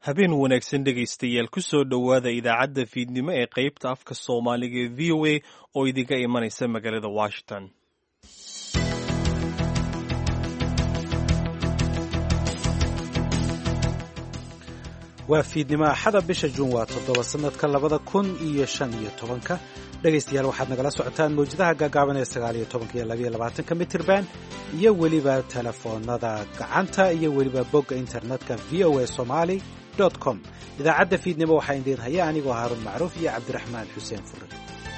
habeen wanaagsan dhegaystayaal ku soo dhowaada idaacadda fiidnimo ee qaybta afka soomaaliga ee v o a oo idinka imanaysa magaalada washington waa fiidnimo axada bisha juun waa toddoba sannadka labada kun iyo shan iyo tobanka dhegaystayaal waxaad nagala socotaan mawjadaha gaagaaban ee sagaal iyo tobanka iyo labayo labaatanka mitirban iyo weliba telefoonada gacanta iyo weliba bogga internetka v o a somali com idaacadda fiidnimo waxaa idiin haya anigoo haaruun macruuf iyo cabdiraxmaan xuseen fure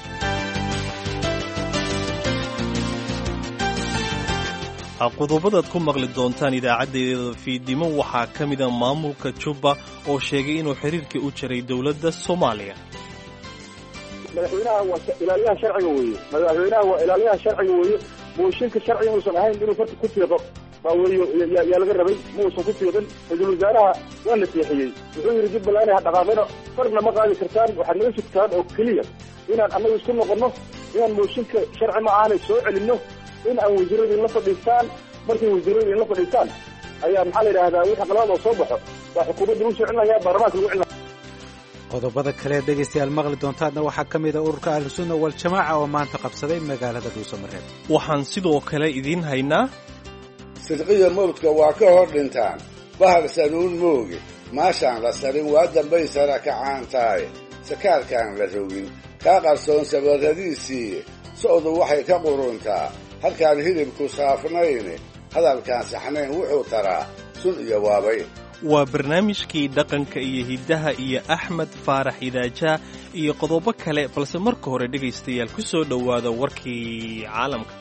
qodobadaad ku maqli doontaan idaacaddeeda fiidnimo waxaa ka mida maamulka jubba oo sheegay inuu xiriirkii u jaray dowladda soomaaliya madaxweynaha waa ilaaliyaha sharciga weeye madaxweynaha waa ilaaliyaha sharciga weeye mooshinka sharciga uusan ahayn inuu farta ku fiiqo baa weeye yaa laga rabay ma uusan ku fiiqin ra-iisul wasaaraha waa la seexiyey wuxuu yidhi jubbaland ha dhaqaaqino farna ma qaadi kartaan waxaad naga sugtaan oo keliya inaan annagu isku noqonno inaan mooshinka sharci ma aanay soo celinno in aan wasiiradii la fadhiistaan markay wasiiradii la fadhiistaan ayaa maxaa la yidhahdaa wixii qaladaad oo soo baxo waa xukuumadda lagu soo celinaya baarlamaanka lagu celinaya qodobada kale dhegaystayaal maqli doontaadna waxaa ka mid a ururka ahlusunna waljamaaca oo maanta qabsaday magaalada dhuusamareeb waxaan sidoo kale idiin haynaa sidqiya mawdka waa ka hor dhintaan bahar sanuun mooge maashaan la sarin waa dambay sara kacaan tahay sakaarkaan la rogin kaa qarsoon sabarradiisii socdu waxay ka quruntaa halkaan hilibku saafnayne hadalkaan saxnayn wuxuu taraa sun iyo waabay waa barnaamijkii dhaqanka iyo hiddaha iyo axmed faarax idaajaa iyo qodobo kale balse marka hore dhegaystayaal ku soo dhowaada warkii caalamka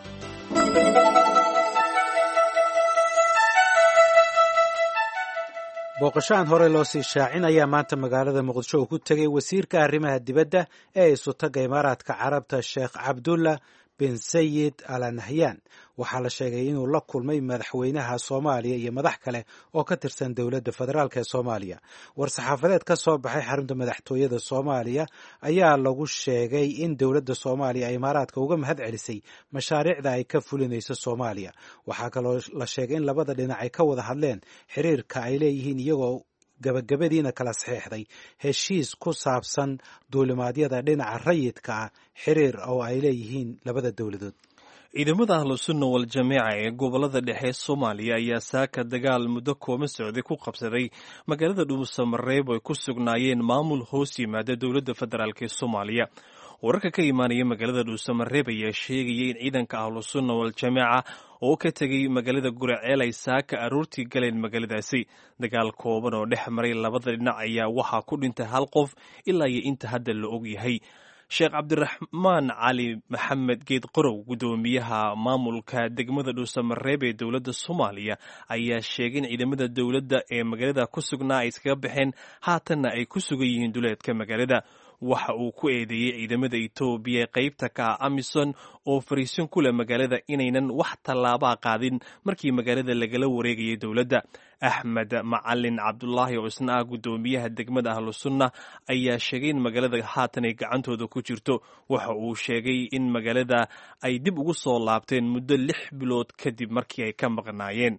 booqasho aan horey loo sii shaacin ayaa maanta magaalada muqdisho uu ku tegay wasiirka arrimaha dibadda ee isutaga imaaraadka carabta sheekh cabdulla bin sayid ala nahyan waxaa la sheegay inuu la kulmay madaxweynaha soomaaliya iyo madax kale oo ka tirsan dowladda federaalk ee soomaaliya war-saxaafadeed ka soo baxay xarunta madaxtooyada soomaaliya ayaa lagu sheegay in dowladda soomaaliya ay imaaraadka uga mahad celisay mashaariicda ay ka fulinayso soomaaliya waxaa kaloo la sheegay in labada dhinac ay ka wada hadleen xiriirka ay leeyihiin iyagoo gabagabadiina kala saxiixday heshiis ku saabsan duulimaadyada dhinaca rayidka ah xiriir oo ay leeyihiin labada dowladood ciidamada ahlusunna wal-jameeca ee gobolada dhexe soomaaliya ayaa saaka dagaal muddo kooma socday ku qabsaday magaalada dhuusamareeb ay ku sugnaayeen maamul hoos yimaada dowladda federaalk ee soomaaliya wararka ka imaanaya magaalada dhuusamareeb ayaa sheegaya in ciidanka ahlusunna wal-jameeca oo ka tegay magaalada guraceel ay saaka aroortii galeen magaaladaasi dagaal kooban oo dhex maray labada dhinac ayaa waxaa ku dhintay hal qof ilaa iyo inta hadda la og yahay sheekh cabdiraxmaan cali maxamed geed qorow guddoomiyaha maamulka degmada dhuusamareeb ee dowladda soomaaliya ayaa sheegay in ciidamada dowladda ee magaalada ku sugnaa ay iskaga baxeen haatanna ay ku sugan yihiin duleedka magaalada waxa uu ku eedeeyey ciidamada etoobiya ee qaybta ka ah amison oo fariisin ku leh magaalada inaynan wax tallaabaa qaadin markii magaalada lagala wareegayay dowladda axmed macalin cabdulaahi oo isna ah guddoomiyaha degmada ahlusunna ayaa sheegay in magaalada haatan ay gacantooda ku jirto waxa uu sheegay in magaalada ay dib ugu soo laabteen muddo lix bilood kadib markii ay ka maqnaayeen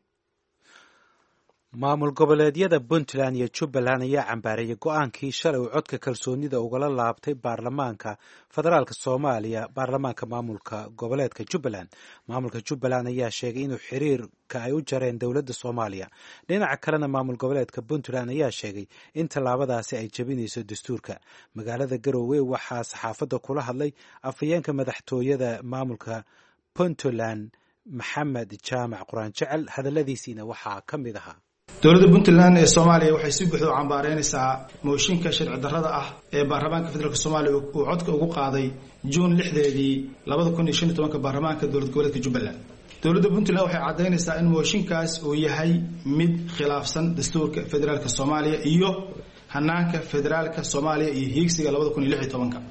maamul goboleedyada puntland iyo jubbaland ayaa cambaareeyay go-aankii shalay uu codka kalsoonida ugala laabtay baarlamaanka federaalk soomaaliya baarlamaanka maamulka goboleedka jubbaland maamulka jubbaland ayaa sheegay inuu xiriirka ay u jareen dowladda soomaaliya dhinaca kalena maamul goboleedka puntland ayaa sheegay in tallaabadaasi ay jebinayso dastuurka magaalada garowe waxaa saxaafadda kula hadlay afhayeenka madaxtooyada maamulka puntland maxamed jaamac quraan jecel hadalladiisiina waxaa ka mid ahaa dowladda puntland ee soomaaliya waxay si buuxda u cambaareynaysaa mooshinka sharci darrada ah ee baarlamaanka federaalk soomaaliya uu codka ugu qaaday juun lixdeedii labada kun iyo shan iyo tobanka baarlamaanka dowlad goboleedka jubbaland dowladda puntland waxay caddaynaysaa in mooshinkaas uu yahay mid khilaafsan dastuurka federaalka soomaaliya iyo hanaanka federaalka soomaaliya iyo hiigsiga labada kun iyo lix iyo tobanka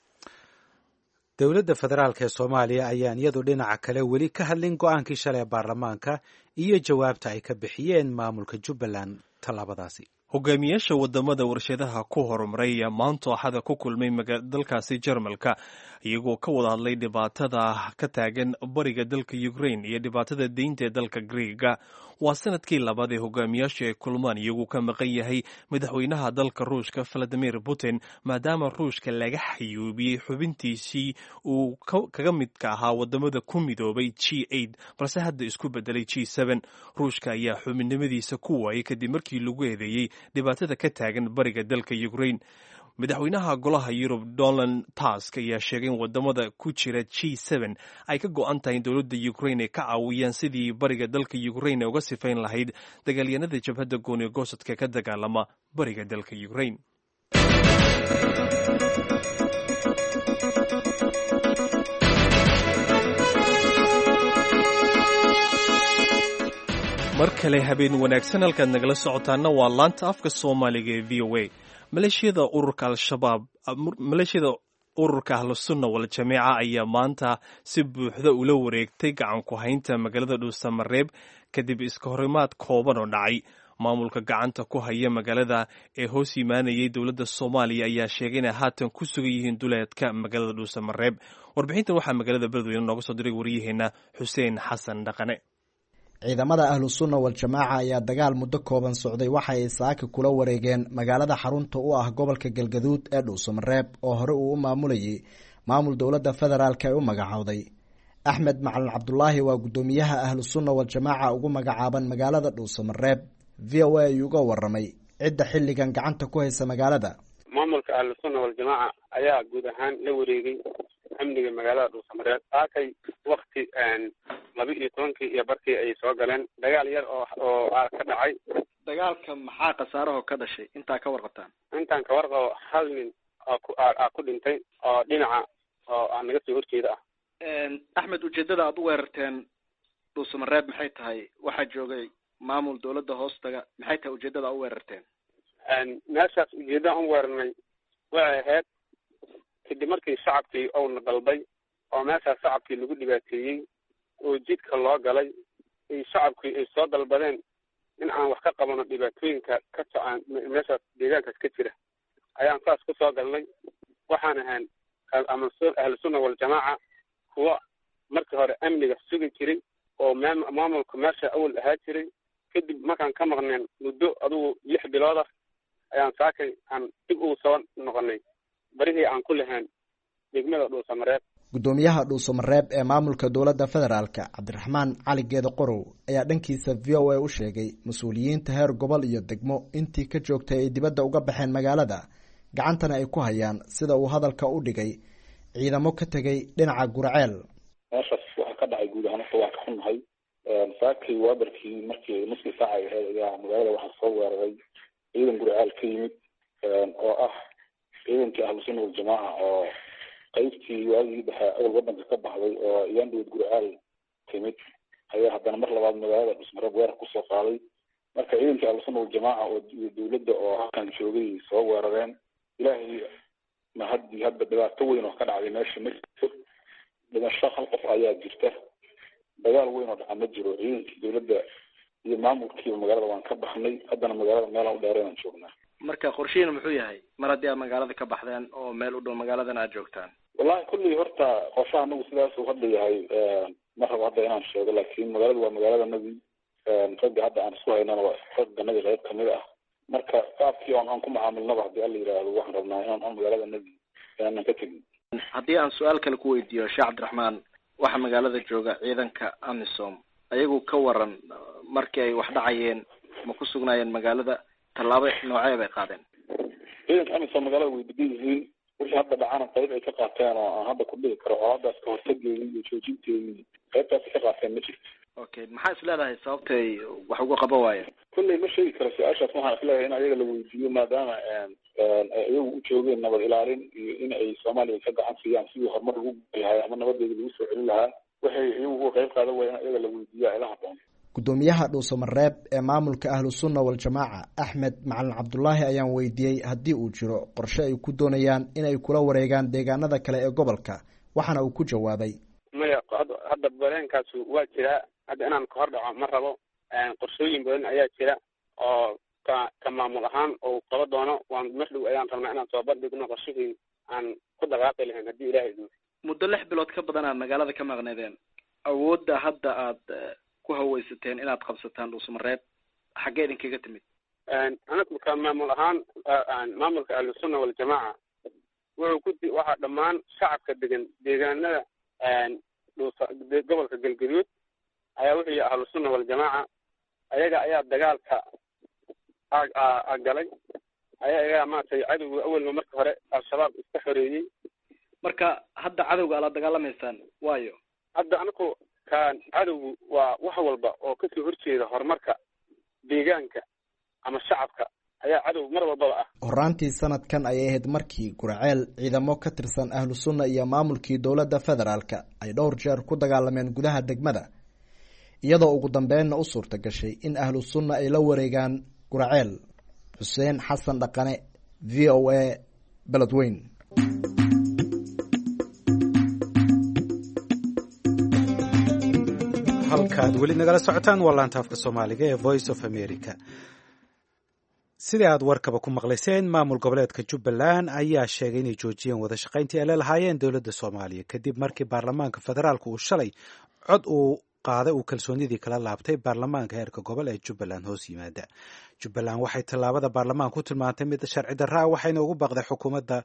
dowladda federaalk ee soomaaliya ayaan iyadu dhinaca kale weli ka hadlin go-aankii shalay ee baarlamaanka iyo jawaabta ay ka bixiyeen maamulka jubbaland tallaabadaasi hogaamiyaasha wadamada warshadaha ku horumaray ayaa maanta axada ku kulmay dalkaasi jarmalka iyagoo ka wada hadlay dhibaatada ka taagan bariga dalka ukrain iyo dhibaatada deynta ee dalka griega waa sanadkii labaad ee hogaamiyaasha ay kulmaan iyagoo ka maqan yahay madaxweynaha dalka ruushka valadimir putin maadaama ruushka laga xayuubiyey xubintiisii uu kaga midka ahaa wadamada ku midoobay g balse hadda isku bedelay g ruushka ayaa xubinnimadiisa ku waayay kadib markii lagu eedeeyey dhibaatada ka taagan bariga dalka ukrain madaxweynaha golaha yurub donald tusk ayaa sheegay in wadamada ku jira g ay ka go-an tahay in dowladda ukrain ay ka caawiyaan sidii bariga dalka ukrain ay uga sifayn lahayd dagaalyanada jabhadda gooni goosadka ka dagaalama bariga dalka ukrain mar kale habeen wanaagsan halkaad nagala socotaana waa laanta afka soomaaliga ee v o a maleeshiyada ururka al-shabaab maleeshiyada ururka ahlusunna wal-jameeca ayaa maanta si buuxda ula wareegtay gacan ku haynta magaalada dhuusamareeb kadib iska horimaad kooban oo dhacay maamulka gacanta ku haya magaalada ee hoos yimaanayay dowladda soomaaliya ayaa sheegay inay haatan ku sugan yihiin duleedka magaalada dhuusamareeb warbixintan waxaa magaalada beledweyne nooga soo diray waryaheena xuseen xasan dhaqane ciidamada ahlu sunna wal-jamaaca ayaa dagaal muddo kooban socday waxa ay saaka kula wareegeen magaalada xarunta u ah gobolka galgaduud ee dhuusamareeb oo hore uu u maamulayay maamul dowladda federaalk ay u magacowday axmed macalin cabdulaahi waa guddoomiyaha ahlu sunna wal-jamaaca ugu magacaaban magaalada dhuusamareeb v o a ayuu uga waramay cidda xilligan gacanta ku haysa magaalada maamulka ahlu sunna wal-jamaaca ayaa guud ahaan la wareegay amniga magaalada dhuusamareeb saakay wakti laba iyo tobankii iyo barkii ay soo galeen dagaal yar oo oo ka dhacay dagaalka maxaa khasaaraho ka dhashay intaa ka warqabtaan intaan ka warqabo hal nin oo ku a ku dhintay oo dhinaca oo aan naga soo horjeeda ah axmed ujeedada aada u weerarteen dhuusamareeb maxay tahay waxaa joogay maamul dawladda hoostaga maxay tahay ujeedada a u weerarteen meeshaas ujeedada an weerarnay waxay ahayd kadib markii shacabkii ouna dalbay oo meeshaas shacabkii lagu dhibaateeyey oo jidka loo galay ay shacabkii ay soo dalbadeen in aan wax ka qabano dhibaatooyinka ka socaan meeshaas deegaankaas ka jira ayaan saas ku soo galnay waxaan ahaan ahlusunna waljamaaca kuwa markii hore amniga sugi jiray oo maam maamulka meesha awal ahaa jiray kadib markaan ka maqneen muddo adugu lix bilood ah ayaan saakay aan dib ugu soo noqonay barihii aan ku lahayn degmada dhuusamareeb guddoomiyaha dhuusamareeb ee maamulka dowladda federaalka cabdiraxmaan cali geeda qorow ayaa dhankiisa v o a u sheegay mas-uuliyiinta heer gobol iyo degmo intii ka joogtay ay dibadda uga baxeen magaalada gacantana ay ku hayaan sida uu hadalka u dhigay ciidamo ka tegay dhinaca gurceel meeshaas waxaa ka dhacay guud ahaan horta waa ka xunnahay saakii waabarkii markii nuskii saaca ay ahayd ayaa magaalada waxaa soo weeraray ciidan gurceel ka yimid oo ah ciidankii ahlusunna waljamaaca oo qaybtii waagii dhexe awal wadanka ka baxday oo iyandhowd gurcaal timid ayaa haddana mar labaad magaalada dhusmareeb weerar kusoo qaaday marka ciidankii ahlusunna waljamaaca oo dowladda oo halkan joogay soo weerareen ilaahay ma haddii hadda dhibaato weyn oo ka dhacday meesha ma jirto dhimasho hal qof ayaa jirta dagaal weyn oo dhaca ma jiro ciidankii dowladda iyo maamulkiiba magaalada waan ka baxnay haddana magaalada meelaan u dheereenaan joognaa marka qorshihiina muxuu yahay mar haddii aad magaalada ka baxdeen oo meel u dhow magaaladan aad joogtaan wallahi kullii horta qorshaha anagu sidaas uu hadda yahay ma rabo hadda inaan sheego laakiin magaalada waa magaaladanadii ragga hadda aan isku haynana waa ragganadii qayb kamid ah marka qaabkii on aan ku macaamilnaba haddii alla yidhaahdo waxaan rabnaa inaan on magaaladanadii inaanan ka tegin haddii aan su-aal kale ku weydiiyo sheekh cabdiraxmaan waxaa magaalada jooga ciidanka amisom ayagu ka waran markii ay wax dhacayeen ma ku sugnaayeen magaalada tallaabo noocee bay qaadeen ciidanka amisom magaalada way degan yihiin wixii hadda dhacana qayb ay ka qaateen oo aan hadda ku dhigi karo oo haddaas ka hortageedii iyo joojinteedii qaybtaas ka qaateen ma jirto okay maxaa is leedahay sababtay wax uga qaban waayeen kulley ma sheegi karo su-aashaas waxaan isleeyahay in ayaga la weydiiyo maadaama ay iyagu u joogeen nabad ilaalin iyo in ay soomaaliya ka gacan siiyaan sidii horumar lagu lahay ama nabadeeda lagu soo celin lahaa waxay iyagu uga qayb qaadan waaya in ayaga la weydiiyo ila haboon guddoomiyaha dhuusamareeb ee maamulka ahlu sunna wal-jamaaca axmed macalin cabdulaahi ayaan weydiiyey haddii uu jiro qorshe ay ku doonayaan inay kula wareegaan deegaanada kale ee gobolka waxaana uu ku jawaabay maya hadda bareenkaas waa jiraa hadda inaan ka hor dhaco ma rabo qorshooyin badan ayaa jira oo ka ka maamul ahaan oo qaba doono waan mar dhow ayaan rabnaa inaan soo bandhigno qorshihii aan ku dhaqaaqi lahayn haddii ilahay idmo muddo lix bilood ka badan aad magaalada ka maqneedeen awoodda hadda aad ku haweysateen inaad qabsataan dhuusamareeb xaggee idinkaga timid anagu ka maamul ahaan maamulka ahlusunna waljamaaca wuxuu ku waxaa dhammaan shacabka degan deegaanada dhuusa gobolka galgaduud ayaa wuxuu yihi ahlusunna waljamaaca ayaga ayaa dagaalka a galay ayagaa maratay cadowga awalba marka hore al-shabaab iska xoreeyey marka hadda cadowga ala dagaalamaysaan waayo hadda anaku kan cadowgu waa wax walba oo kasoo horjeeda horumarka deegaanka ama shacabka ayaa cadow mar walbaba ah horaantii sanadkan ayay ahayd markii gurceel ciidamo ka tirsan ahlu sunna iyo maamulkii dowladda federaalka ay dhowr jeer ku dagaalameen gudaha degmada iyadoo ugu dambeynna u suurta gashay in ahlu sunna ay la wareegaan gurceel xuseen xasan dhaqane v o a beledweyn halkaad weli nagala socotaan waa laantaafka soomaaliga ee voice of america sidii aad warkaba ku maqlayseen maamul goboleedka jubbaland ayaa sheegay inay joojiyeen wada shaqayntii ay la lahaayeen dowladda soomaaliya kadib markii baarlamaanka federaalka uu shalay cod uu qaaday uu kalsoonidii kala laabtay baarlamaanka heerka gobol ee jubbaland hoos yimaada jubbaland waxay tallaabada baarlamaanka ku tilmaantay mid sharci darraa waxayna ugu baaqday xukuumadda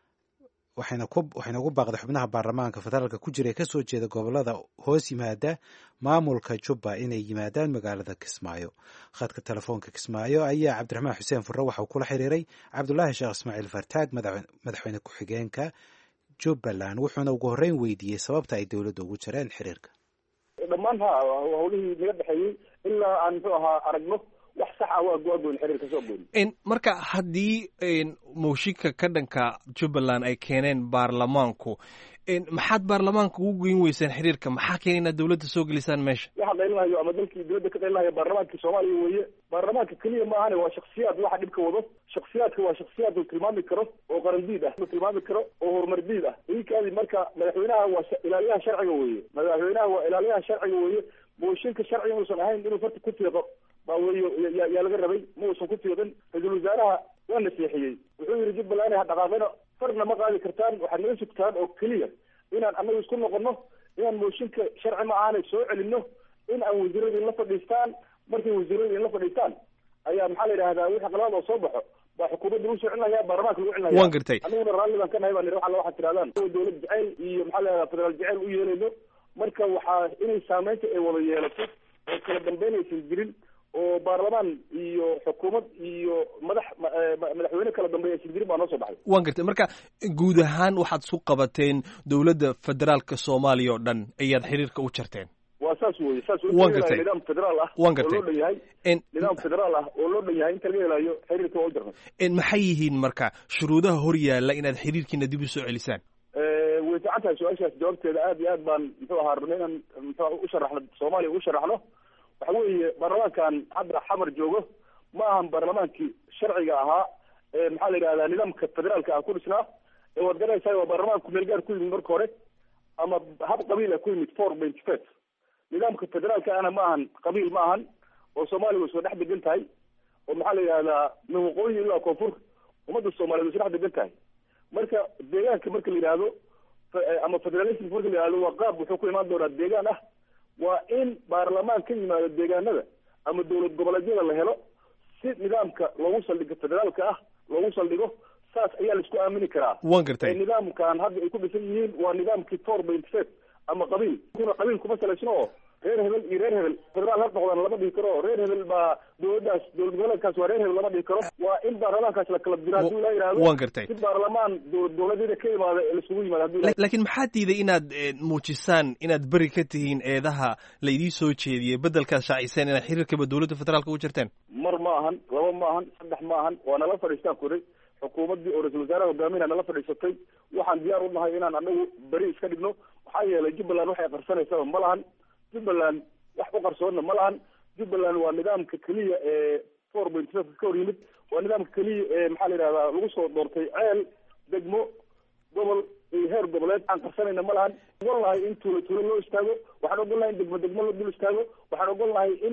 waxayna ugu baaqday xubnaha baarlamaanka federaalka ku jira ee kasoo jeeda gobolada hoos yimaada maamulka jubba inay yimaadaan magaalada kismaayo khadka telefoonka kismaayo ayaa cabdiraxmaan xuseen furre waxauu kula xiriiray cabdulaahi sheekh ismaaciil fartaag madaxweyne ku-xigeenka jubbaland wuxuuna ugu horreyn weydiiyey sababta ay dowladda ugu jireen xiriirka dhammaan ha hawlihii naga dhexeeyey ilaa aan muxuu ahaa aragno wax sax ah waa go-agoyn xiriir kasoo goyn marka haddii mooshinka ka dhanka jubbaland ay keeneen baarlamaanku maxaad baarlamaanka ugu geyn weyseen xiriirka maxaa keena inaad dowladda soo gelisaan meesha waxa qaylinhayo ama dalkii dowladda ka qaylinhayo baarlamaankii soomaaliya weeye baarlamaanka keliya ma ahane waa shaksiyaad waxa dhibka wado shaksiyaadka waa shaksiyaad uu tilmaami karo oo qarandiid ah uu tilmaami karo oo horumar diid ah iinkaadi marka madaxweynaha waa ilaaliyaha sharciga weeye madaxweynaha waa ilaaliyaha sharciga weeye mooshinka sharciga uusan ahayn inuu farta ku fiiqo baa weyo yaa laga rabay ma uusan ku fiiqin ra-iisul wasaaraha waa naseexiyey wuxuu yihi jubbaland ha dhaqaaqina farna ma qaadi kartaan waxaad naga sugtaan oo keliya inaan anagu isku noqono inaan mooshinka sharci ma ahaana soo celino in aan wasiirada inla fadhiistaan markay wasiirada inla fadhiistaan ayaa maxaa la yidhahdaa wixii qalad oo soo baxo baa xukuumadda lagu soo celinaya baarlamaanka lagu celinaya waan gartay aniguna raalli baan ka nahay baan waxa waxaad tirahdaan dowlad jeceyl iyo maxaa la yidhahdaa federaal jeceyl u yeelayno marka waxaa inay saameynta ay wada yeelato oo kala dambeynaysan jirin oo baarlamaan iyo xukuumad iyo madax madaxweyne kala dambeeya aysan jirin baa noo soo baxay waan gartay marka guud ahaan waxaad isku qabateen dowladda federaalka soomaaliya oo dhan ayaad xiriirka u jarteen waa saas weye saas Waan gartay. nidaam federaal ah Waan oo gartay. loo dhan yahay En- nidaam federaal ah oo loo dhan yahay inta laga helayo xiriirka waa u jarnay en maxay yihiin marka shuruudaha hor yaalla inaad xiriirkiina dib u soo celisaan way fiican tahay su-aashaas jawaabteeda aad iyo aad baan muxuu ahaa rabnay inaan muxuu u sharaxno soomaaliya u sharaxno waxa weeye baarlamaankan hadda xamar joogo ma ahan baarlamaankii sharciga ahaa ee maxaa la yidhahdaa nidaamka federaalka ah ku dhisnaa ee waad garanaysaa waa baarlamaanku meel gaar ku yimid marka hore ama hab qabiil ah ku yimid four point five nidaamka federaalka ahna ma ahan qabiil ma ahan oo soomaaliya way soo dhex degan tahay oo maxaa la yidhahdaa min waqooyi ilaa koonfur ummadda soomaaliyeed way soo dhex degan tahay marka deegaanka marka la yidhaahdo fe- ama federalism marka la yidhahdo waa qaab wuxuu ku imaan doonaa deegaan ah waa in baarlamaan ka yimaado deegaanada ama dowlad goboleedyada la helo si nidaamka loogu saldhigo federaalka ah loogu saldhigo saas ayaa la isku aamini karaa waan gartay ee nidaamkan hadda ay ku dhisan yihiin waa nidaamkii four point five ama qabiil kuna qabiil kuma salaysno oo reer hebel iyo reer hebel federaal har noqdaan lama dhihi karo reer hebel baa dowladdaas dowlad goboleedkaas waa reer hebel lama dhihi karo waa in baarlamaankaas la kala diro haddii la yidhahdo waan gartay si baarlamaan dowlad goboleedyada ka imaada ee laisugu yimaado haddii la La- laakiin maxaa diiday inaad eh, muujisaan inaad beri ka tihiin eedaha laydii soo jeediyey beddelkaad shaaciseen inaad xiriirkaba dowladda federaalka u jirteen mar ma ahan laba ma ahan saddex ma ahan waa nala fadhiistaan kuray xukuumaddii oo ra-isul wasaaraha hogaaminaa nala fadhiisatay waxaan diyaar u nahay inaan anagu beri iska dhigno maxaa yeelay jubbaland waxay qarsanaysaa ma lahan jubbaland wax u qarsoonna ma lahan jubbaland waa nidaamka keliya ee four point five ka hor yimid waa nidaamka keliya ee maxaa la yidhahdaa lagu soo doortay ceel degmo gobol iyo heer goboleed aan qarsanayna ma lahan ogol nahay in tuulo tuulo loo istaago waxaan ogol nahay in degmo degmo la dul istaago waxaan ogol nahay in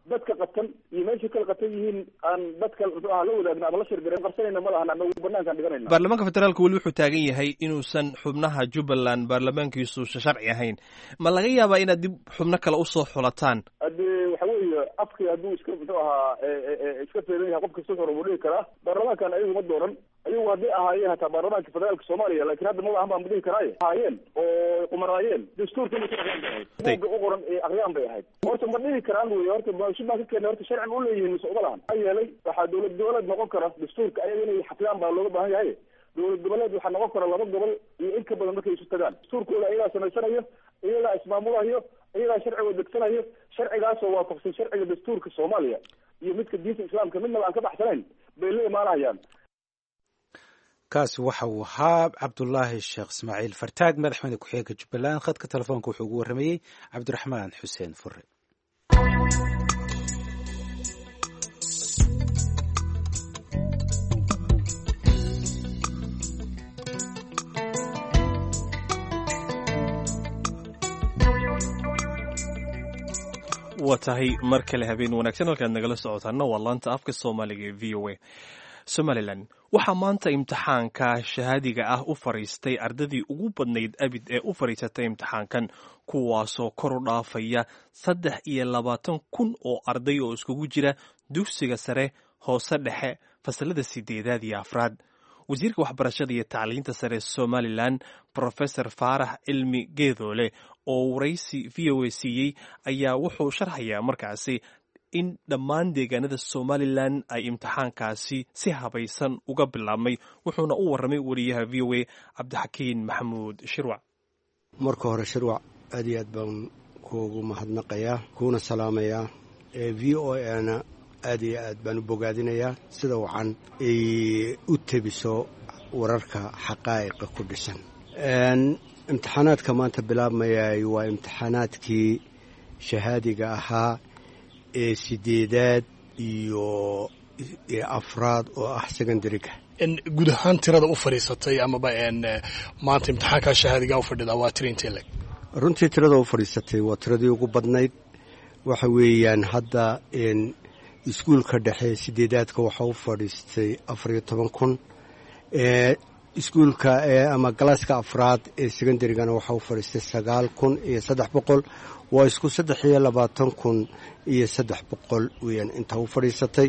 dadka qatan iyo meeshay kala qatan yihiin aan dadka muxuu aha la wadaagna ama la shirgaran qarsanayna ma lahan ama banaankaan dhiganayna baarlamaanka federaalka weli wuxuu taagan yahay inuusan xubnaha jubbaland baarlamaankiisu sharci ahayn ma laga yaabaa inaad dib xubno kale usoo xulataan hadee waxa weeye afkii hadduu iska muxuu ahaa iska feedan yahay qof kasta hore buu dhihi karaa baarlamaankan ayagu ma dooran ayagu hadday ahaayeen hataa baarlamaanka federaalka soomaaliya laakiin hadda ma ahan baan dhihi karaaye ahaayeen oo qumanaayeen dastuurka inay ka aqriyaan bay ahayd buugga u qoran ee aqriyaan bay ahayd horta ma dhihi karaan wey horta maashin baan ka keenay horta sharci ma uleeyihiin mise uma lahan maxaa yeelay waxaa dowlad goboleed noqon kara dastuurka ayaga inay xafidaan baa looga baahan yahay dowlad goboleed waxaa noqon kara laba gobol iyo in ka badan markay isu tagaan dastuurkooda ayagaa samaysanayo iyagaa ismaamulayo iyagaa sharciga degsanayo sharcigaasoo waafaqsan sharciga dastuurka soomaaliya iyo midka diinta islaamka midnaba aan ka baxsanayn bay la imaanayaan kaasi waxa uu ahaa cabdulaahi sheekh ismaaciil fartaag madaxweyne ku-xigeenka jubbaland khadka telefoonka wuxuu ugu warramayey cabdiraxmaan xuseen fure waa tahay mar kale habeen wanaagsan halkaad nagala socotaana waa laanta afka soomaaliga ee v o a somalilan waxaa maanta imtixaanka shahaadiga ah u fadhiistay ardadii ugu badnayd abid ee u fadhiisatay imtixaankan kuwaasoo kor u dhaafaya saddex iyo labaatan kun oo arday oo iskugu jira dugsiga sare hoose dhexe fasalada sideedaad iyo afraad wasiirka waxbarashada iyo tacliinta sare somalilan profesor faarax cilmi geedoole oo waraysi v o a siiyey ayaa wuxuu sharxayaa markaasi in dhammaan deegaanada somalilan ay imtixaankaasi si habaysan uga bilaabmay wuxuuna u warramay wariyaha v o a cabdixakiin maxamuud shirwac marka hore shirwac aad iyo aad baan kuugu mahadnaqayaa kuuna salaamayaa v o ana aad iyo aad baan u bogaadinayaa sida wacan ay u tebiso wararka xaqaa'iqa ku dhisan imtixaanaadka maanta bilaabmayay waa imtixaanaadkii shahaadiga ahaa ee sideedaad iyo afraad oo ah secondariga guud ahaan tirada u fadhiisatay amaba maanta imtixaankaa shahaadiga u fadhida waa tira intee leg runtii tirada u fadhiisatay waa tiradii ugu badnayd waxa weeyaan hadda iskuulka dhexe sideedaadka waxaa u fadhiistay afariyo toban kun iskuulka ama galaaska afraad ee secondarygana waxaa u fadhiistay sagaal kun iyo saddex boqol waa isku saddex iyo labaatan kun iyo saddex boqol weyaan intaa u fadhiisatay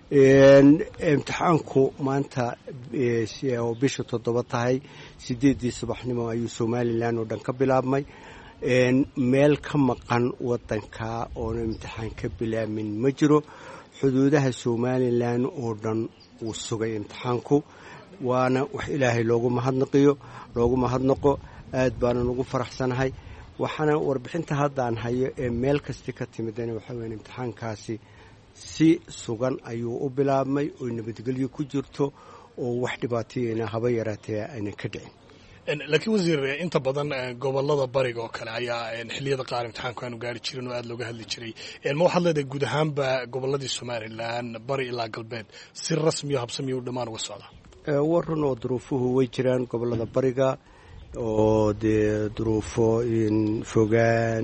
imtixaanku maanta oo bisha toddoba tahay sideeddii subaxnimo ayuu somalilan oo dhan ka bilaabmay meel ka maqan wadanka oona imtixaan ka bilaabmin ma jiro xuduudaha somalilan oo dhan wuu sugay imtixaanku waana wax ilaahay loogu mahadnaqiyo loogu mahadnaqo aad baanan ugu faraxsanahay waxaana warbixinta haddaan hayo ee meel kasti ka timidana waxaa weya imtixaankaasi si sugan ayuu u bilaabmay oo nabadgelyo ku jirto oo wax dhibaatayana haba yaraatee aynan ka dhicin laakiin wasiir inta badan gobolada bariga oo kale ayaa xiliyada qaar imtixaanku aanu gaari jirin oo aada looga hadli jiray ma waxaad leedahay guud ahaanba goboladii somalilan bari ilaa galbeed si rasmiyo habsamiyo u dhammaan uga socda war run oo duruufuhu way jiraan gobolada bariga oo dee duruufo fogaan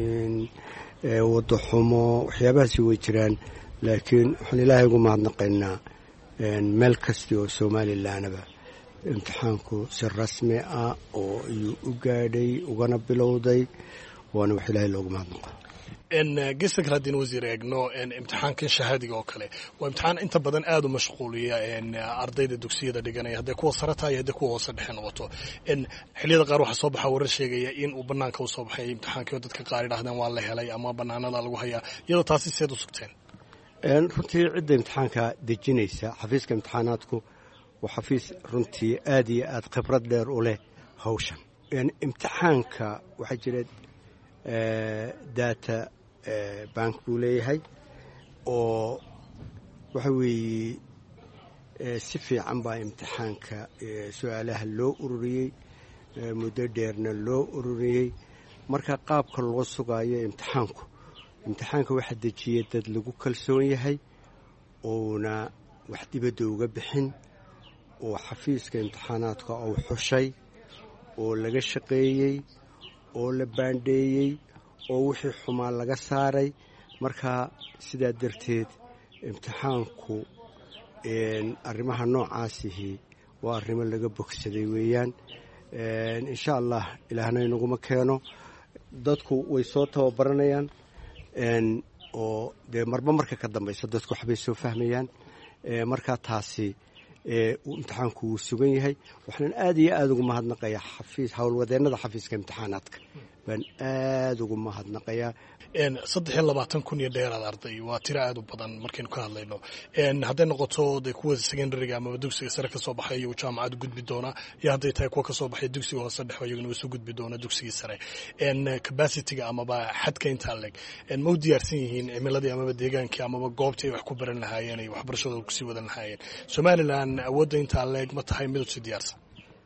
wado xumo waxyaabahaasi way jiraan laakiin waxaan ilaahay ugu mahadnaqaynaa meel kasti oo somalilanaba imtixaanku si rasmi ah oo ayuu u gaadhay ugana bilowday waana wax ilaahay loogu mahadnaqo gesta kale haddaynu wasiir eegno imtixaankan shahaadiga oo kale waa imtixaan inta badan aada u mashquuliya ardayda dugsiyada dhiganaya hadday kuwa sare tahay hadday kuwa hoose dhexe noqoto xilliyada qaar waxaa soo baxa warar sheegaya in uu banaanka usoo baxay imtixaankii oo dadka qaar idhahdeen waa la helay ama banaanada lagu hayaa iyadoo taasi seed u sugteen runtii cidda imtixaanka dejinaysa xafiiska imtixaanaadku waa xafiis runtii aada iyo aada khibrad dheer u leh hawshan imtixaanka waxaa jira data bank buu leeyahay oo waxa weeye si fiican baa imtixaanka su-aalaha loo ururiyey muddo dheerna loo ururiyey marka qaabka loo sugaayo imtixaanku imtixaanka waxaa dejiyay dad lagu kalsoon yahay ouna wax dibadda uga bixin oo xafiiska imtixaanaadka uu xushay oo laga shaqeeyey oo la baandheeyey oo wixii xumaa laga saaray marka sidaa darteed imtixaanku arrimaha noocaasihi waa arrimo laga bogsaday weeyaan insha allah ilaahna inaguma keeno dadku way soo tababaranayaan oo dee marba marka ka dambaysa dadku waxbay soo fahmayaan markaa taasi imtixaanku wuu sugan yahay waxaan aad iyo aada ugu mahadnaqayaa xafiis howlwadeennada xafiiska imtixaanaadka baan aada ugu mahadnaqayaa saddex iyo labaatan kun iyo dheeraad arday waa tiro aad u badan markaynu ka hadlayno hadday noqoto de kuwa secondariga amaba dugsiga sare kasoo baxay iyagu jaamacad gudbi doona iyo hadday tahay kuwa kasoo baxay dugsiga hoose dhexe iyaguna isu gudbi doona dugsigii sare capacityga amaba xadka intaa leg ma u diyaarsan yihiin cimiladii amaba deegaankii amaba goobtii ay wax ku baran lahaayeen ay waxbarashadooda kusii wadan lahaayeen somalilan awoodda intaa leeg ma tahay mid usii diyaarsan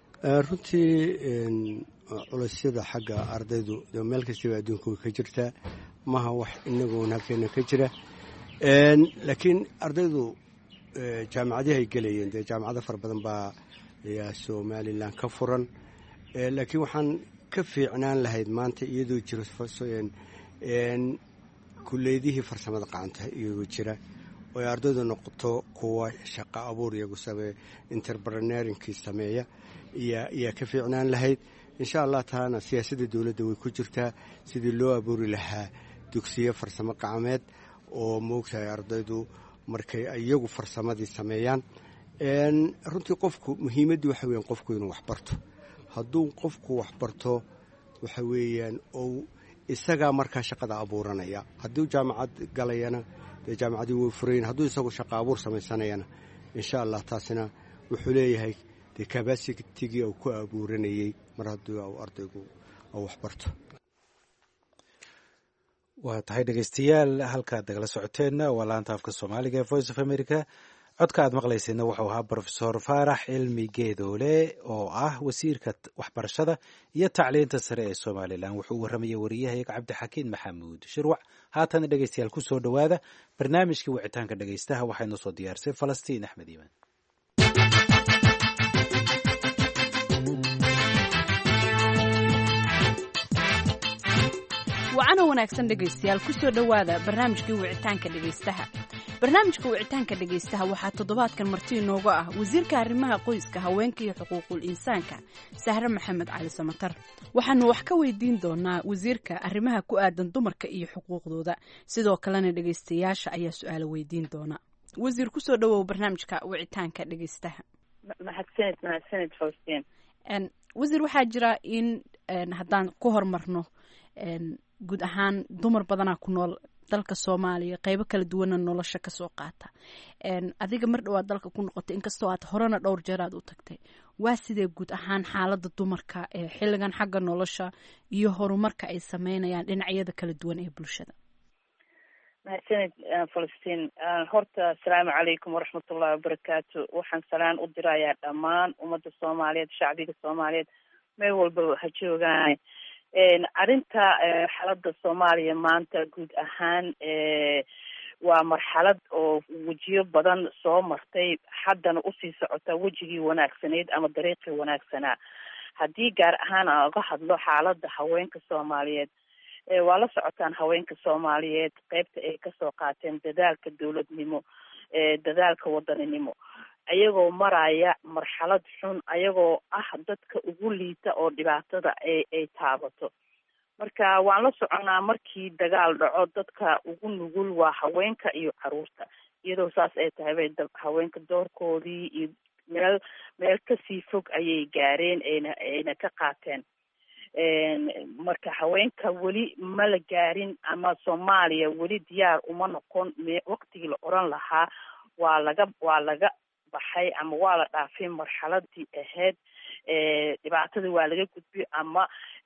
runtii culeysyada xagga ardaydu meel kastaba adduunka way ka jirtaa maha wax inagoon halkeena ka jira laakiin ardaydu jaamacadihi ay gelayeen dee jaamacado fara badan baa ayaa somalilan ka furan laakiin waxaan ka fiicnaan lahayd maanta iyadoo jiro kuleydihii farsamada qacanta iyagoo jira oo ay ardaydu noqoto kuwa shaqo abuur iyagu sameeya interpreneurinkii sameeya ayaa ka fiicnaan lahayd insha allah taana siyaasadda dowladda way ku jirtaa sidii loo abuuri lahaa dugsiyo farsamo qacameed oo moogtahay ardaydu markay iyagu farsamadii sameeyaan runtii qofku muhiimaddu waxa weeyaan qofku inuu waxbarto hadduu qofku waxbarto waxa weeyaan ou isagaa markaa shaqada abuuranaya hadduu jaamacad galayana dee jaamacadii way furayn hadduu isagu shaqo abuur samaysanayana insha allah taasina wuxuu leeyahay dee kabasitigii uu ku abuuranayey mar haddii ardaygu uu waxbarto waa tahay dhegeystayaal halkaad nagala socoteenna waa laanta afka soomaaliga ee voice of america codka aad maqlayseenna wuxuu ahaa brofesor faarax cilmi geedoole oo ah wasiirka waxbarashada iyo tacliinta sare ee somalilan wuxuu u warramayay wariyahayaga cabdixakiin maxamuud shirwac haatana dhegeystayaal ku soo dhowaada barnaamijkii wicitaanka dhegeystaha waxaynu soo diyaarsay falastiin axmed iimaan wacana wanaagsan dhegaystayaal kusoo dhowaada barnaamijkii wicitaanka dhegaystaha barnaamijka wicitaanka dhegaystaha waxaa toddobaadkan marti inooga ah wasiirka arrimaha qoyska haweenka iyo xuquuqul insaanka sahre maxamed cali samatar waxaanu wax ka weydiin doonaa wasiirka arrimaha ku aadan dumarka iyo xuquuqdooda sidoo kalena dhegaystayaasha ayaa su-aalo weydiin doona wasiir kusoo dhowow barnaamijka wicitaanka dhegaystaha mahadsanid mahadsanid faustiin wasiir waxaa jira in haddaan ku hormarno guud ahaan dumar badanaa ku nool dalka soomaaliya qeybo kala duwana nolosha kasoo qaata adiga mar dhawaad dalka ku noqotay inkastoo aad horena dhowr jeer aad u tagtay waa sidee guud ahaan xaalada dumarka ee xilligan xagga nolosha iyo horumarka ay sameynayaan dhinacyada kala duwan ee bulshada mahadsanid falastiin horta asalaamu calaykum waraxmatullahi wabarakaatu waxaan salaan u dirayaa dhammaan ummadda soomaaliyeed shacbiga soomaaliyeed meel walba ha joogaan arrinta xaaladda soomaaliya maanta guud ahaan waa marxalad oo wejiyo badan soo martay haddana usii socota wejigii wanaagsanayd ama dariiqii wanaagsanaa haddii gaar ahaan aan uga hadlo xaaladda haweenka soomaaliyeed waa la socotaan haweenka soomaaliyeed qeybta ay kasoo qaateen dadaalka dowladnimo dadaalka wadaninimo ayagoo maraya marxalad xun ayagoo ah dadka ugu liita oo dhibaatada ay ay taabato marka waan la soconaa markii dagaal dhaco dadka ugu nugul waa haweenka iyo caruurta iyadoo saas ay tahay bay haweenka doorkoodii iyo meel meel kasii fog ayay gaareen ayna ayna ka qaateen marka haweenka weli ma la gaarin ama soomaaliya weli diyaar uma noqon me waqtigii la oran lahaa waa laga waa laga baxay ama waa la dhaafay marxaladii ahayd dhibaatadii waa laga gudbay ama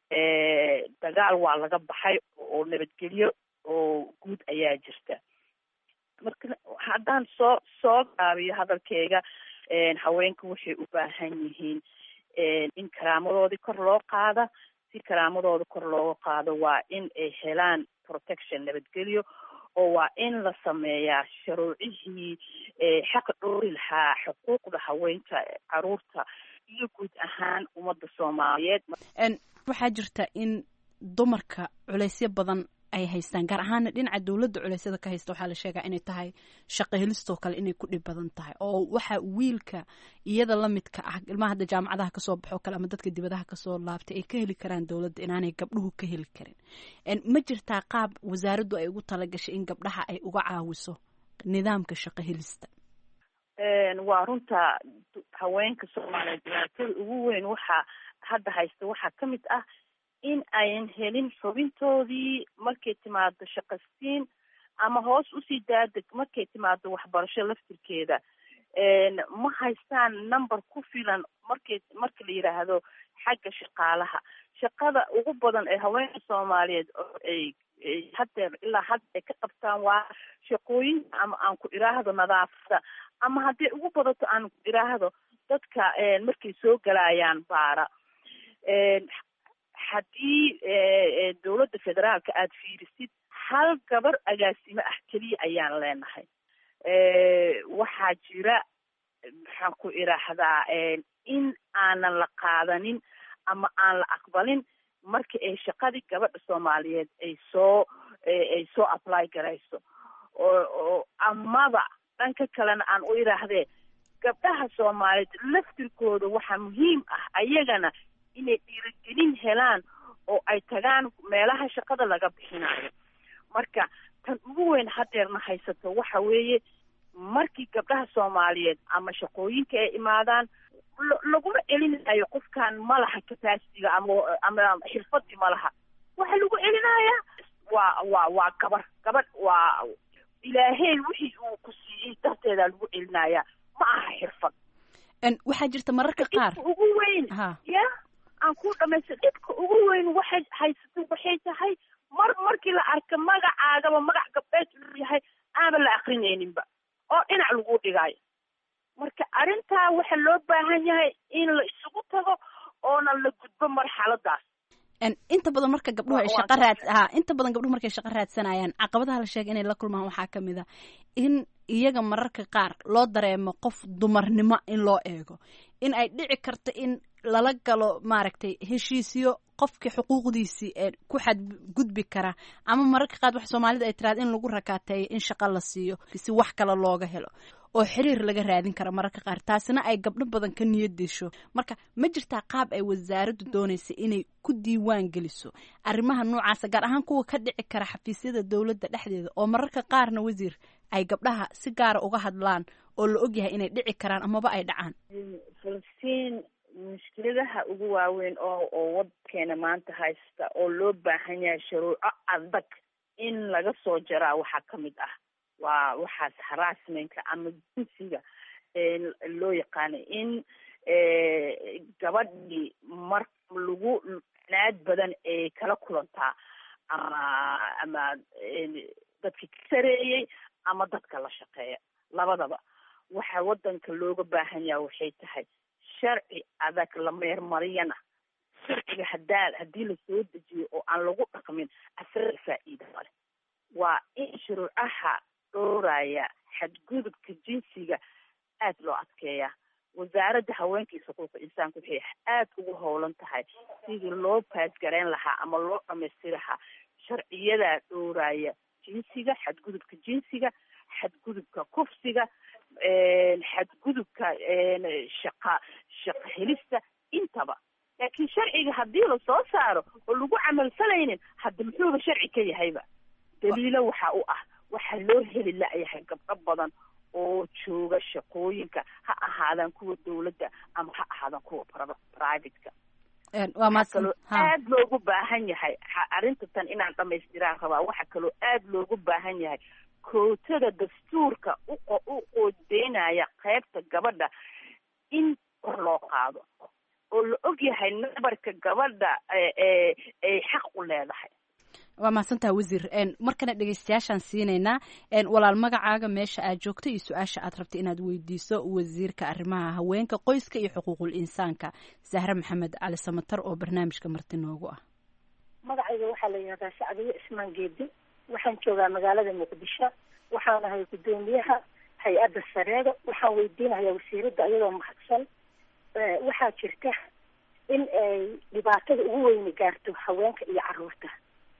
dagaal waa laga baxay oo nabadgelyo oo guud ayaa jirta marka haddaan soo soo gaabiyo hadalkeyga haweenka waxay u baahan yihiin in karaamadoodii kor loo qaada si karaamadooda kor looga qaado waa in ay helaan protection nabadgelyo oo waa in la sameeyaa sharuucihii xaqa dhoori lahaa xuquuqda haweenka caruurta iyo guud ahaan ummadda soomaaliyeed waxaa jirta in dumarka culeysyo badan ay haystaan gaar ahaana dhinaca dowladda culeysyada ka haysta waxaa la sheegaa inay tahay shaqo helistoo kale inay ku dhib badan tahay oo waxa wiilka iyada la midka ah ilmaha hadda jaamacadaha kasoo baxo kale ama dadka dibadaha kasoo laabtay ay ka heli karaan dowladda inaanay gabdhuhu ka heli karin ma jirtaa qaab wasaaraddu ay ugu talagashay in gabdhaha ay uga caawiso nidaamka shaqo helista waa runta haweenka soomaaliyeed dhibaatada ugu weyn waxaa hadda haysta waxaa ka mid ah in ayan helin xubintoodii markay timaado shaqasiin ama hoos usii daadeg markay timaado waxbarasho laftirkeeda ma haystaan number ku filan markay marka la yidhaahdo xagga shaqaalaha shaqada ugu badan ee haweenka soomaaliyeed oo ay haddeer ilaa hadda ay ka qabtaan waa shaqooyinka ama aan ku idhaahdo nadaafada ama hadday ugu badato aan ku idhaahdo dadka markay soo galayaan baara haddii dowladda federaalka aada fiirisid hal gabar agaasimo ah keliya ayaan leenahay waxaa jira maxaan ku idhaahdaa in aanan la qaadanin ama aan la aqbalin marka ay shaqadii gabadha soomaaliyeed ay soo ay soo apply garayso oo amaba dhanka kalena aan u idhaahdee gabdhaha soomaaliyeed laftirkooda waxaa muhiim ah ayagana inay dhiirigelin helaan oo ay tagaan meelaha shaqada laga bixinayo marka tan ugu weyn hadeerna haysato waxa weeye markii gabdhaha soomaaliyeed ama shaqooyinka ay imaadaan laguma celinayo qofkan ma laha capacitiga ama ama xirfadii ma laha waxa lagu celinayaa waa waa waa gabar gabadh waa ilaahey wixii uu ku siiyey darteedaa lagu celinayaa ma aha xirfad waxaa jirta mararka qaar ugu weyn ya aan ku dhamaysta dhibka ugu weyn waxay haysato waxay tahay mar markii la arka magacaagaba magac gabdheed inuu yahay aanba la akrinayninba oo dhinac lagu dhigayo marka arrintaa waxa loo baahan yahay in la isugu tago oona la gudbo marxaladaas inta badan marka gabdhuhu ay shaqa raad ha inta badan gabdhuhu markay shaqo raadsanayaan caqabadaha la sheegay inay la kulmaan waxaa ka mid a in iyaga mararka qaar loo dareemo qof dumarnimo in loo eego in ay dhici karto in lala galo maaragtay heshiisyo qofkii xuquuqdiisii ee ku xadgudbi kara ama mararka qaar wax soomaalida ay tiraada in lagu rakaateeyo in shaqo la siiyo si wax kale looga helo oo xiriir laga raadin kara mararka qaar taasina ay gabdho badan ka niyad disho marka ma jirtaa qaab ay wasaaraddu doonaysa inay ku diiwaan geliso arrimaha noocaasa gaar ahaan kuwa ka dhici kara xafiisyada dowladda dhexdeeda oo mararka qaarna wasiir ay gabdhaha si gaara uga hadlaan oo la ogyahay inay dhici karaan amaba ay dhacaan falastiin mushkiladaha ugu waaweyn oo oo waddankeena maanta haysta oo loo baahan yahay shuruuco adag in laga soo jaraa waxaa ka mid ah waa waxaas harassmentka ama jinsiga loo yaqaano in gabadhii mar lagu naad badan ay kala kulantaa ama ama dadkii ka sareeyey ama dadka la shaqeeya labadaba waxa waddanka looga baahan yaha waxay tahay sharci adag la meermariyana sharciga hadaa haddii lasoo dejiyo oo aan lagu dhaqmin asaga faa'iida male waa in shuruucaha dhooraya xadgudubka jinsiga aad loo adkeeya wasaaradda haweenka iyo xuquuqa insaanka waxay aad ugu howlan tahay sidii loo paasgareyn lahaa ama loo dhamaystiri lahaa sharciyadaa dhooraya jinsiga xadgudubka jinsiga xadgudubka kufsiga xadgudubka shaqa shaqa helista intaba laakiin sharciga haddii lasoo saaro oo lagu camalfalaynin hadda muxuuba sharci ka yahayba daliilo waxa u ah waxaa loo heli la-yahay gabdho badan oo jooga shaqooyinka ha ahaadaan kuwa dowladda ama ha ahaadaan kuwa privateka waxaa kaloo aad loogu baahan yahay arrinta tan inaan dhamaystiraan rabaa waxaa kaloo aad loogu baahan yahay kootada dastuurka u qoodeynaya qaybta gabadha in kor loo qaado oo la og yahay nabarka gabadha ay xaq u leedahay waa mahadsantaha wasiir markana dhegeystayaashaan siinaynaa walaal magacaaga meesha aad joogto iyo su-aasha aad rabta inaad weydiiso wasiirka arrimaha haweenka qoyska iyo xuquuqul insaanka zahre maxamed cali samatar oo barnaamijka marti noogu ah magacayga waxaa la yidhahdaa sacdiye ismaan geedi waxaan joogaa magaalada muqdisho waxaan ahay guddoomiyaha hay-adda sareeda waxaan weydiinayaa wasiiradda iyadoo mahadsan waxaa jirta in ay dhibaatada ugu weyni gaarto haweenka iyo caruurta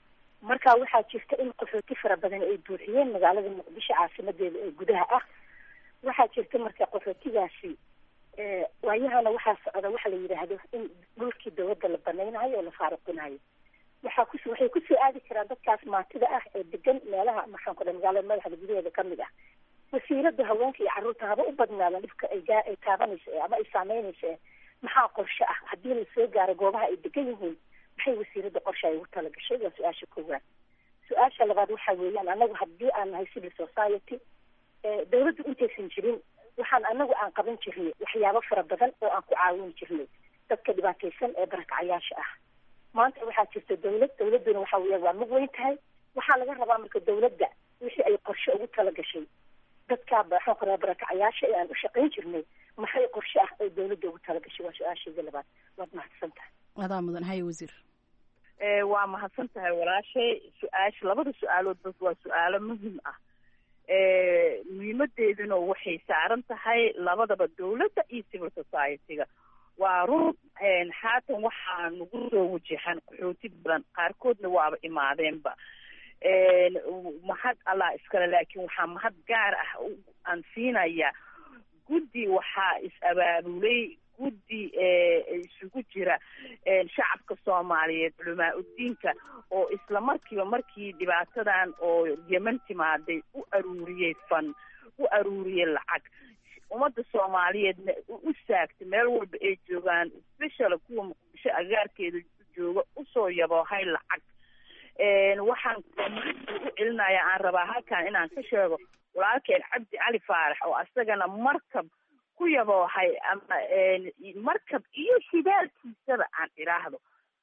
marka waxaa jirta in qaxooti fara badan ay buuxiyeen magaalada muqdisho caasimadeeda ee gudaha ah waxaa jirta marka qaxootigaasi waayahana waxaa socda waxa la yidhaahdo in dhulkii dawladda la banaynayo oo la faaruqinayo waxaa kus waxay kusoo aadi karaan dadkaas maatida ah ee degan meelaha maxaan ku dhahay magaalada madaxda gudaheeda kamid ah wasiirada haweenka iyo carruurta haba u badnaada dhibka ay gaa ay taabanayso ee ama ay saameynayso ee maxaa qorshe ah haddii lasoo gaaro goobaha ay degan yihiin maxay wasiirada qorshe ay ugu talagashay waa su-aasha koowaad su-aasha labaad waxa weeyaan anagu haddii aan nahay civil society dawladdu intaysan jirin waxaan anagu aan qaban jirnay waxyaabo fara badan oo aan ku caawin jirnay dadka dhibaataysan ee barakacayaasha ah maanta waxaa jirta dawlad dawladduna waxa weya waa mug weyn tahay waxaa laga rabaa marka dawladda wixii ay qorshe ugu talagashay dadkaa maxaan ku raha barakacayaasha ee aan u shaqayn jirnay maxay qorshe ah ay dawladda ugu talagashay waa su-aashayda labaad waad mahadsan tahay adaa mudan haye wasiir waa mahadsan tahay walaashay su-aasha labada su-aalood bas waa su-aalo muhim ah muhiimadeeduna waxay saaran tahay labadaba dawladda iyo civil society-ga waa run haatan waxaa nagu soo wajahan qaxooti badan qaarkoodna waaba imaadeenba mahad allah iskale laakiin waxaa mahad gaar ah aan siinaya guddi waxaa is-abaabulay guddi isugu jira shacabka soomaaliyeed culamaa udiinka oo isla markiiba markii dhibaatadan oo yeman timaaday u aruuriyey fan u aruuriyey lacag ummadda soomaaliyeedna u saagtay meel walba ay joogaan special kuwa muqdisho agaarkeeda jooga usoo yaboohay lacag waxaan u celinaya aan rabaa halkan inaan ka sheego walaalkeen cabdi cali faarax oo asagana markab ku yaboohay ama markab iyo shidaalkiisaba aan idhaahdo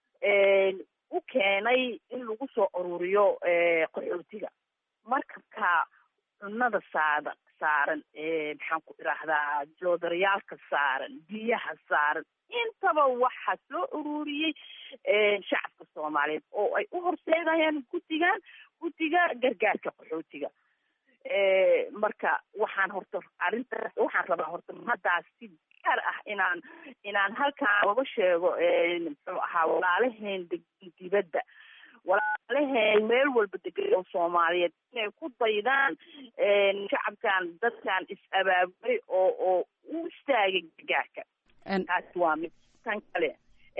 u keenay in lagu soo ururiyo qaxootiga markabka cunada saada saaran maxaan ku idhaahdaa joodarayaalka saaran biyaha saaran intaba waxaa soo ururiyey shacabka soomaaliyeed oo ay u horseedayaan guddigan guddiga gargaarka qaxootiga marka waxaan horta arrintaas waxaan rabaa horta haddaas si gaar ah inaan inaan halkaan oga sheego muxuu ahaa walaalaheen degan dibadda walaalaheen meel walba degan oo soomaaliyeed inay ku daydaan shacabkan dadkan is-abaabulay oo oo u istaagay gargaarka taasi waa mid tan kale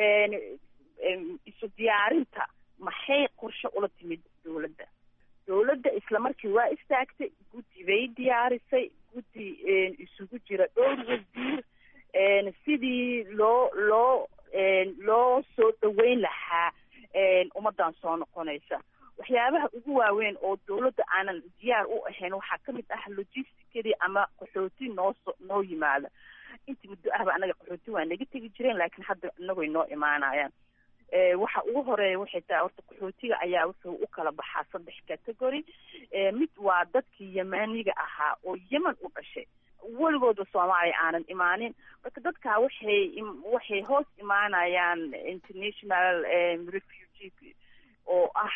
isu diyaarinta maxay qorshe ula timid dawladda dawladda isla markii waa istaagtay guddi bay diyaarisay guddi isugu jira dhowr wasiir sidii loo loo loo soo dhaweyn lahaa ummaddan soo noqonaysa waxyaabaha ugu waaweyn oo dawladda aanan diyaar u ahayn waxaa kamid ah logisticadii ama qaxooti nooso noo yimaada intii muddo ahba anaga qaxooti waa naga tegi jireen laakiin hadda inagoy noo imaanayaan waxa ugu horeeya waxay tahay horta qaxootiga ayaa wuxuu u kala baxaa saddex category mid waa dadkii yemaniga ahaa oo yemen u dhashay weligooda soomaaliya aanan imaanin marka dadkaa waxay waxay hoos imaanayaan international refugee oo ah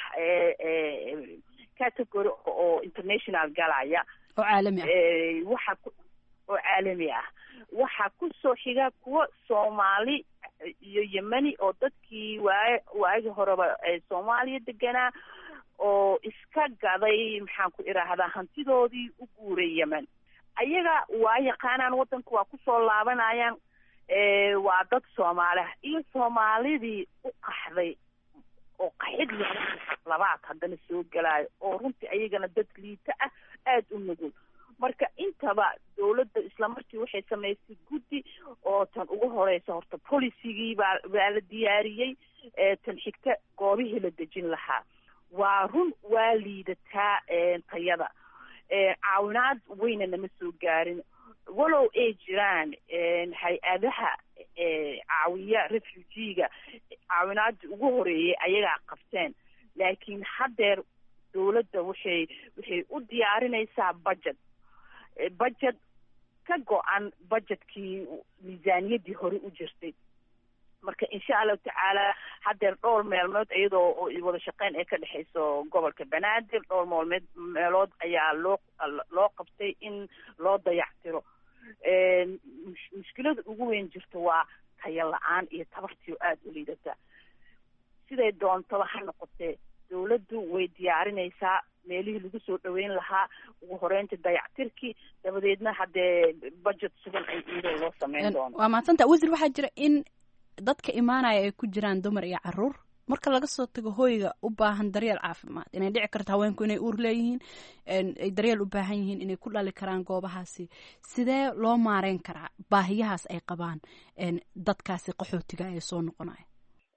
category oo international galaya oo caalami ah waxa oo caalami ah waxaa kusoo xiga kuwa soomaali iyo yemeni oo dadkii waay waagi horeba soomaaliya deganaa oo iska gaday maxaan ku idhaahdaa hantidoodii u guuray yemen ayaga waa yaqaanaan waddanka waa kusoo laabanayaan waa dad soomaaliah iyo soomaalidii u qaxday oo qaxid labaad haddana soo gelaayo oo runtii ayagana dad liita ah aada u nugul marka intaba dawladda islamarkii waxay samaysay guddi oo tan ugu horeysa horta policygii baa baa la diyaariyey tan xigta goobihii la dejin lahaa waa run waa liidataa tayada caawinaad weyna nama soo gaarin walow ay jiraan hay-adaha caawiya refugiga caawinaadii ugu horeeyay ayagaa qabteen laakiin haddeer dawladda waxay waxay u diyaarinaysaa budget budget ka go-an budgetkii miisaaniyaddii hore u jirtay marka insha allahu tacaala haddeer dhowr meelmood iyadoo wada shaqeyn ay ka dhexeyso gobolka banaadir dhowr moolmeed meelood ayaa loo loo qabtay in loo dayactiro mushkilada ugu weyn jirta waa tayo la-aan iyo tabartii oo aada u liidata siday doontaba ha noqotee dawladdu way diyaarinaysaa meelihii lagu soo dhaweyn lahaa ugu horeynta dayactirkii dabadeedna haddee budget sugan ay iyadoo loo sameyn doono waa mahadsanta wasiir waxaa jira in dadka imaanaya ay ku jiraan dumar iyo caruur marka laga soo tago hoyga u baahan daryeel caafimaad inay dhici karto haweenku inay uur leeyihiin ay daryeel u baahan yihiin inay ku dhali karaan goobahaasi sidee loo maareyn karaa baahiyahaas ay qabaan dadkaasi qaxootiga ee soo noqonaya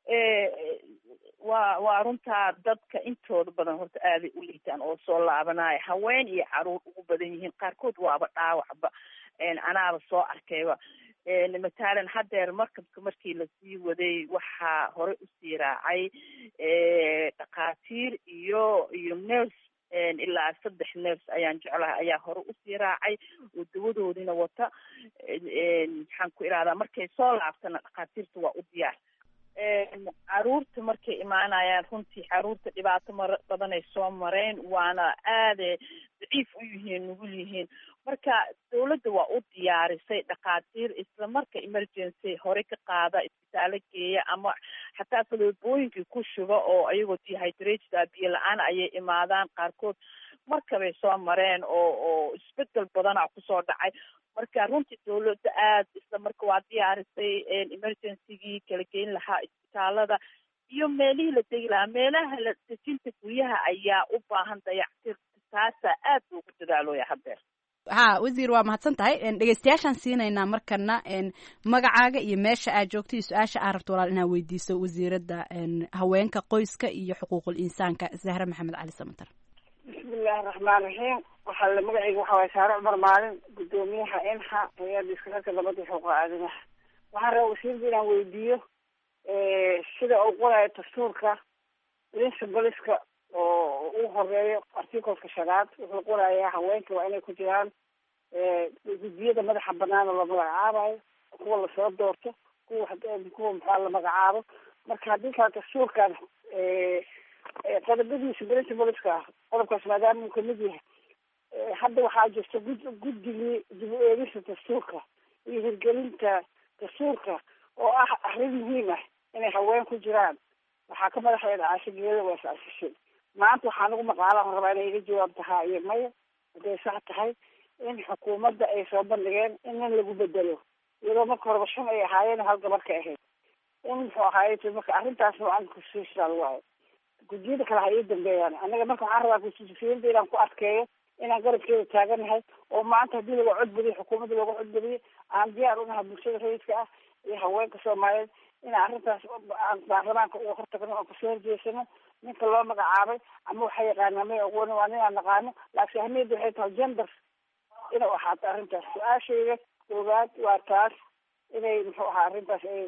waa waa runtaa dadka intooda badan horta aaday u liitaan oo soo laabanaya haween iyo caruur ugu badan yihiin qaarkood waaba dhaawacba anaaba soo arkayba matalan haddeer markabka markii lasii waday waxaa hore usii raacay dhakhaatiir iyo iyo nurse ilaa saddex nurse ayaan jeclahay ayaa hore usii raacay oo dawadoodina wata maxaan ku ihahdaa markay soo laabtana dhakhaatiirta waa u diyaar caruurta markay imaanayaan runtii caruurta dhibaato mar badan ay soo mareen waana aada daciif u yihiin nugul yihiin marka dawladda waa u diyaarisay dhakhaatiir isla marka emergency hore ka qaada isbitaalo geeya ama xataa faloobooyinkii ku shuba oo ayagoo dehydrated biyo la-aan ayay imaadaan qaarkood markabay soo mareen oo oo isbedel badana kusoo dhacay marka runtii dawladda aada isla marka waa diyaarisay emergencygii kala geyn lahaa isbitaalada iyo meelihii la degi lahaa meelaha la dejinta guryaha ayaa u baahan dayactir taasaa aad loogu dadaalooya haddeer ha wasiir waa mahadsan tahay dhegeystayaashaan siinaynaa markana magacaaga iyo meesha aad joogto iyo su-aasha aad rabto walaal inaad weydiiso wasiiradda haweenka qoyska iyo xuquuqul insaanka zahra maxamed cali samatar bismillahi raxmaan raxiim waxaa la magacayga waxa waye saare cumar maalin guddoomiyaha inxa hay-adda iskararka nabadda xuquuqa aadamaha waxaan rabaa wasiirda inaan weydiiyo sida uu qorayo dastuurka principaliska oo ugu horeeyo articleka shanaad wuxuu qorayaa haweenka waa inay ku jiraan guddiyada madaxa banaan oo la magacaabayo kuwa lasoo doorto kuwa kuwa maxaa la magacaabo marka haddii kale dastuurkan qodobadiisa principalska ah qodobkaas maadaama uu kamid yahay hadda waxaa jirta gud guddigii dib u eegista dastuurka iyo hirgelinta dastuurka oo ah arrin muhiim ah inay haween ku jiraan waxaa ka madaxeeda caasho geeda waa is-asishay maanta waxaa nagu maqaala aan rabaa inay iga jawaabta haa iyo maya hadday sax tahay in xukuumadda ay soo bandhigeen in nin lagu bedelo iyadoo marka horeba shan ay ahaayeen hal gabar ka ahayd in muxuu ahaaye marka arrintaas noocan constitutional waayo guddiyada kale ha ii dambeeyaan anaga marka waxaan rabaa constitutionada inaan ku adkeeyo inaan garabkeeda taaganahay oo maanta haddii laga codbadiyo xukuumadda looga codbadiyo aan diyaar unahay bulshada rayidka ah iyo haweenka soomaaliyeed inaan arrintaas aan baarlamaanka uga hortagno oon kasoo horjeesano ninka loo magacaabay ama waxaa yaqaanaa may aqooni waa ninaan naqaano laakiin ahmiyadda waxay tahay gender inuu ahaato arrintaas su-aashayda koowaad waa taas inay muxuu ahaa arrintaas ay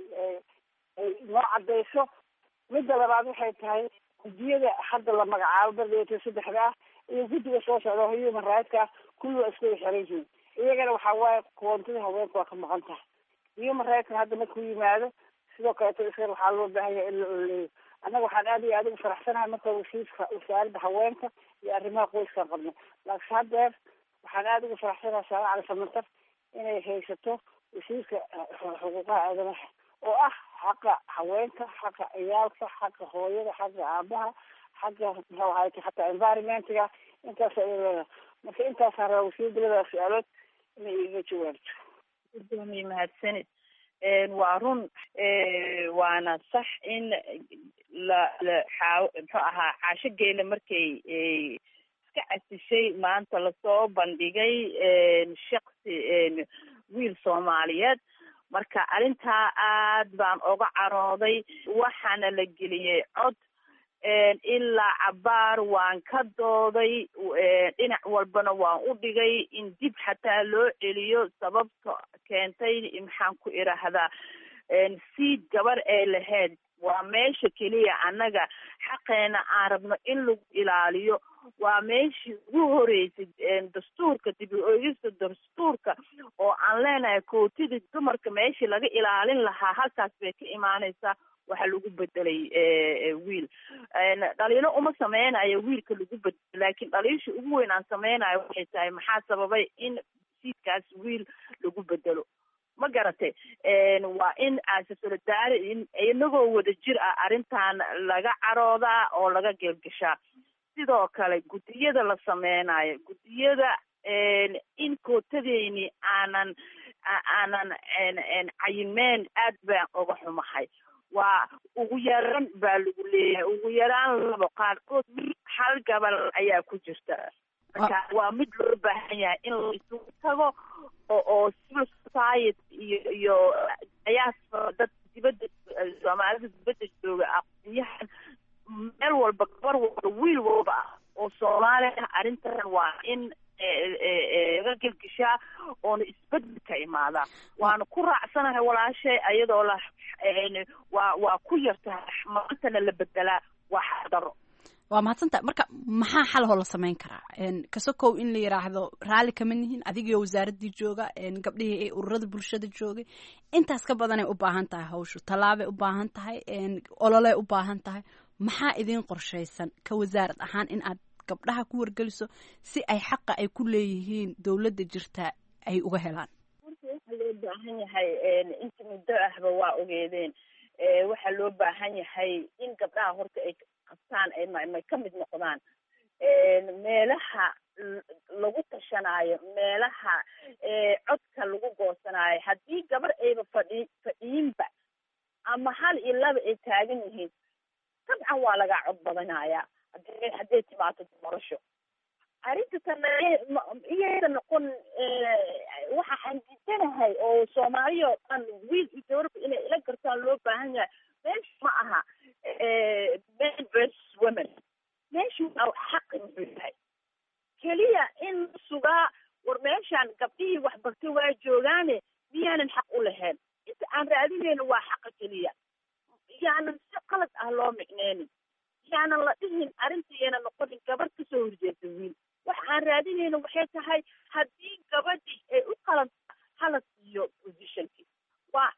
ay noo cadayso midda labaad waxay tahay guddiyada hadda la magacaabo bardeyta saddexda ah iyo guddiga soo socda human rightska kulli waa isku xiran yihiin iyagana waxaa waaye koontada haweenka waa ka maqan tahay human rightska hadda markuu yimaado sidoo kaleeto isga waxaa loo baahan yahay in la oleeyo annaga waxaan aad iyo aad ugu faraxsanahay marka wasiirka wasaaradda haweenka iyo arrimaha qoyskaan qabno laakiin haddeer waxaan aada ugu faraxsanahay saare cali samatar inay haysato wasiirka xuquuqaha aadamaha oo ah xaqa haweenka xaqa ciyaalka xaqa hooyada xaqa aabaha xaqa muxuu ahayta xataa environmentga intaas ay leedahay marka intaasaan rabaa wasiirda labada su-aalood inay iga jawaabto gudoomiye mahadsanid waa run waana sax in la la xaa muxuu ahaa caasho geela markay iska casishay maanta lasoo bandhigay shaksi wiil soomaaliyeed marka arrintaa aad baan oga carooday waxaana la geliyey cod ilaa cabaar waan ka dooday dhinac walbana waan u dhigay in dib xataa loo celiyo sababta keentay maxaan ku idhaahdaa siid gabar ee lahayd waa meesha keliya annaga xaqeena aan rabno in lagu ilaaliyo waa meeshii ugu horeysay dastuurka dib u eegista dastuurka oo aan leenahay kootidii dumarka meeshii laga ilaalin lahaa halkaas bay ka imaaneysaa waxaa lagu bedelay wiil dhaliilo uma sameynayo wiilka lagu bedelo laakiin dhaliisha ugu weyn aan sameynayo waxay tahay maxaa sababay in siidkaas wiil lagu bedelo ma garatay waa in aasasolodaari inagoo wada jir ah arrintan laga caroodaa oo laga geelgashaa sidoo kale guddiyada la sameynayo guddiyada in kootadeyni aanan aanan cayimeen aad baan uga xumahay waa ugu yaran baa lagu leeyahay ugu yaraan labo qaarkood hal gabal ayaa ku jirta marka waa mid loo baahan yahay in la isugu tago oo oo civil society iyo iyo ayaas dad dibadda soomaalida dibadda jooga aqoonyahan meel walba gabar walba wiil walba ah oo soomaali ah arrintan waa in laga gelgeshaa oona isbedel ka imaadaa waana ku raacsanahay walaashay ayadoo la waa waa ku yartahay maantana la bedelaa waa xadaro waa mahadsantaha marka maxaa xalahoo la samayn karaa kasokow in la yidhaahdo raalli kama nihin adigio wasaaraddii jooga gabdhihii ee ururada bulshada joogay intaas ka badanay u baahan tahay hawshu tallaabay u baahan tahay ololey u baahan tahay maxaa idiin qorshaysan ka wasaarad ahaan in aad gabdhaha ku wargeliso si ay xaqa ay ku leeyihiin dowladda jirta ay uga helaan waxaa loo baahan yahay inta muddo ahba waa ogeedeen waxaa loo baahan yahay in gabdhaha horta ay qabtaan ay ka mid noqdaan meelaha lagu tashanaayo meelaha codka lagu goosanaayo haddii gabar ayba fadhi fadhiinba ama hal iyo laba ay taagan yihiin dabcan waa lagaa cod badanayaa hadii hadday timaado doorasho arrinta tana iyada noqon waxa aan diidanahay oo soomaaliya oo dhan wiil iyo gabarba inay ila gartaan loo baahan yahay meesha ma aha men versus women meesha waa xaqi muxuu yahay keliya in sugaa war meeshaan gabdhihii waxbartay waa joogaane miyaanan xaq u lahayn inta aan raadinayno waa xaqa keliya yaanan si qalad ah loo micneynin yaanan la dhihin arrintaiyana noqonin gabadh kasoo horjeeda wiil waxa aan raadinayno waxay tahay haddii gabadhii ay u qalanta hala siiyo positionki waa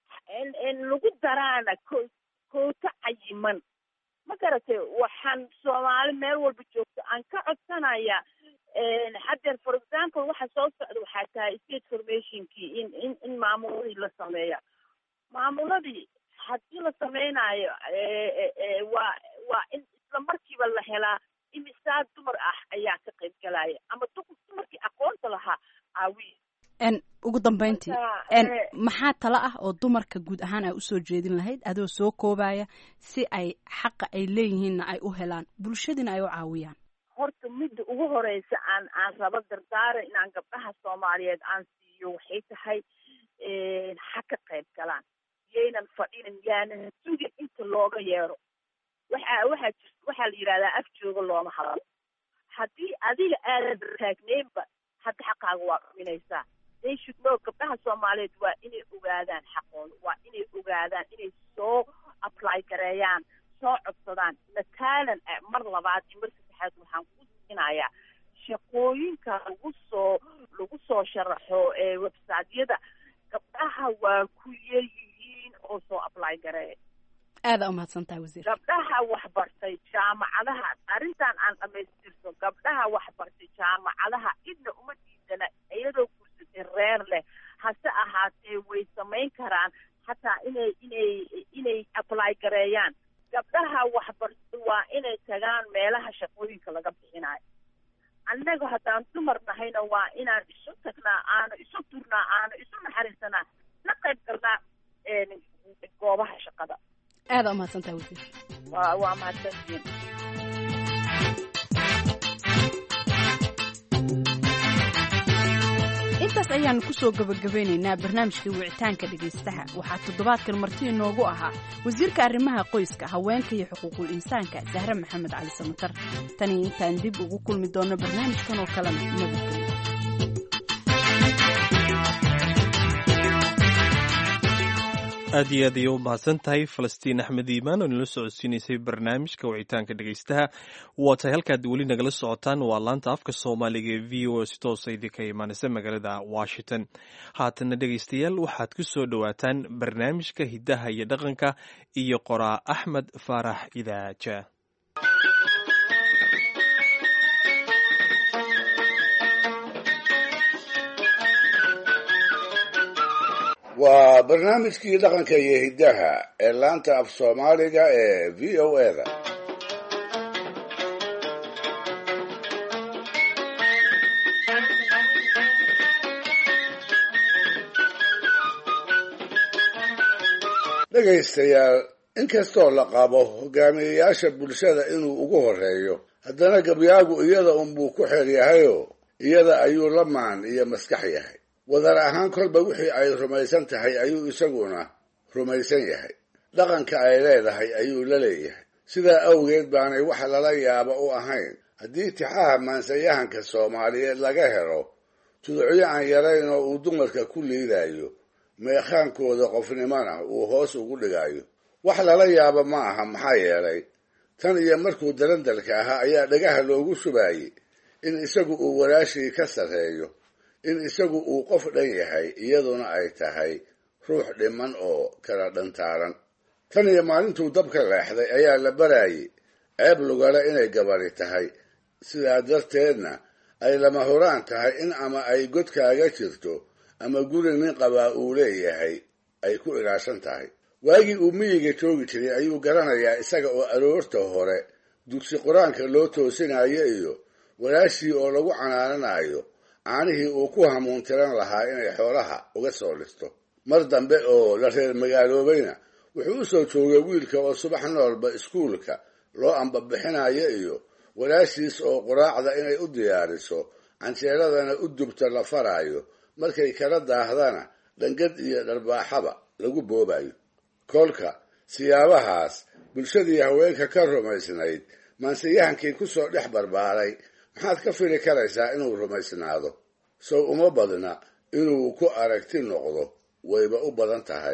in lagu daraana ko koota cayiman ma garatay waxaan soomaali meel walba joogto aan ka codsanayaa haddeer for example waxa soo socda waxaa tahay state formationkii in in in maamuladii la sameeya maamuladii haddii la sameynaayo waa waa in isla markiiba la helaa imisaa dumar ah ayaa ka qayb galaya ama dumarkii aqoonta lahaa aawi ugu dambeyntii maxaa talo ah oo dumarka guud ahaan ay usoo jeedin lahayd adoo soo koobaya si ay xaqa ay leeyihiinna ay u helaan bulshadiina ay u caawiyaan horta midda ugu horeysa aan aan rabo dardaara inaan gabdhaha soomaaliyeed aan siiyo waxay tahay ha ka qayb galaan yaynan fadhinin yaanan sugin inta looga yeero waxa waxaa jir waxaa la yidhahdaa af jooga looma hadlo haddii adiga aadan taagneynba hadda xaqaaga waa dhuminaysaa they should know gabdhaha soomaaliyeed waa inay ogaadaan xaqooda waa inay ogaadaan inay soo apply gareeyaan soo codsadaan mataalan mar labaad iyo mar saddexaad waxaan ku siinayaa shaqooyinka lagu soo lagu soo sharaxo ee websiteyada gabdhaha waa ku yar yihiin oo soo apply gareeya aada umahadsan tahay wasiir gabdhaha waxbartay jaamacadaha arrintan aan dhamaystirto gabdhaha waxbartay jaamacadaha cidna uma diidana iyadoo kursatay reer leh hase ahaatee way samayn karaan hataa inay inay inay apply gareeyaan gabdhaha waxbartay waa inay tagaan meelaha shaqooyinka laga bixinayo annaga haddaan dumar nahayna waa inaan isu tagnaa aanu isu turnaa aanu isu naxariisanaa la qayb galnaa goobaha shaqada aada umahadsantaha wasiir waa waa mahadsantiin intaas ayaanu kusoo gabagabeynaynaa barnaamijkii wicitaanka dhegaystaha waxaa toddobaadkan marti inoogu ahaa wasiirka arrimaha qoyska haweenka iyo xuquuqul insaanka sahre maxamed cali samatar tani intaan dib ugu kulmi doonno barnaamijkan oo kalena nabadgelyo aad iyo aad ayay u mahadsan tahay falastiin axmed iimaan oo nala socodsiinaysay barnaamijka wicitaanka dhegaystaha waa tahay halkaad weli nagala socotaan waa laanta afka soomaaliga ee v o a si toosa idinka imaanaysa magaalada washington haatana dhegaystayaal waxaad ku soo dhowaataan barnaamijka hiddaha iyo dhaqanka iyo qoraa axmed faarax idaaja waa barnaamijkii dhaqanka iyo hiddaha ee laanta af soomaaliga ee v o eda dhegaystayaal inkastoo la qabo hogaamiyeyaasha bulshada inuu ugu horeeyo haddana gabyaagu iyada unbuu ku xeer yahayoo iyada ayuu la maan iyo maskax yahay wadar ahaan kolba wixii ay rumaysan tahay ayuu isaguna rumaysan yahay dhaqanka ay leedahay ayuu la leeyahay sidaa awgeed baanay wax lala yaabo u ahayn haddii tixaha maansayahanka soomaaliyeed laga helo tudocyo aan yarayn oo uu dumarka ku liidayo meekhaankooda qofnimona uu hoos ugu dhigayo wax lala yaabo ma aha maxaa yeelay tan iyo markuu dalandalka ahaa ayaa dhagaha loogu shubaayey in isagu uu walaashii ka sarreeyo in isagu uu qof dhan yahay iyaduna ay tahay ruux dhiman oo kala dhantaaran tan iyo maalintuu dabka leexday ayaa la baraayey ceeb lugale inay gabadhi tahay sidaa darteedna ay lama huraan tahay in ama ay godkaaga jirto ama guri nin qabaa uu leeyahay ay ku ilaashan tahay waagii uu miyiga joogi jiray ayuu garanayaa isaga oo aroorta hore dugsi qur-aanka loo toosinayo iyo walaashii oo lagu canaananayo caanihii uu ku hamuuntiran lahaa inay xoolaha uga soo dhisto mar dambe oo la reer magaaloobayna wuxuu u soo joogay wiilka oo subax noolba iskuulka loo ambabixinayo iyo walaashiis oo quraacda inay u diyaariso canjeeladana u dubta la faraayo markay kala daahdana dhangad iyo dharbaaxaba lagu boobayo kolka siyaabahaas bulshadii haweenka ka rumaysnayd maanseyahankii ku soo dhex barbaaray maxaad ka fili karaysaa inuu rumaysnaado sow uma badna inuu ku aragti noqdo wayba u badan tahay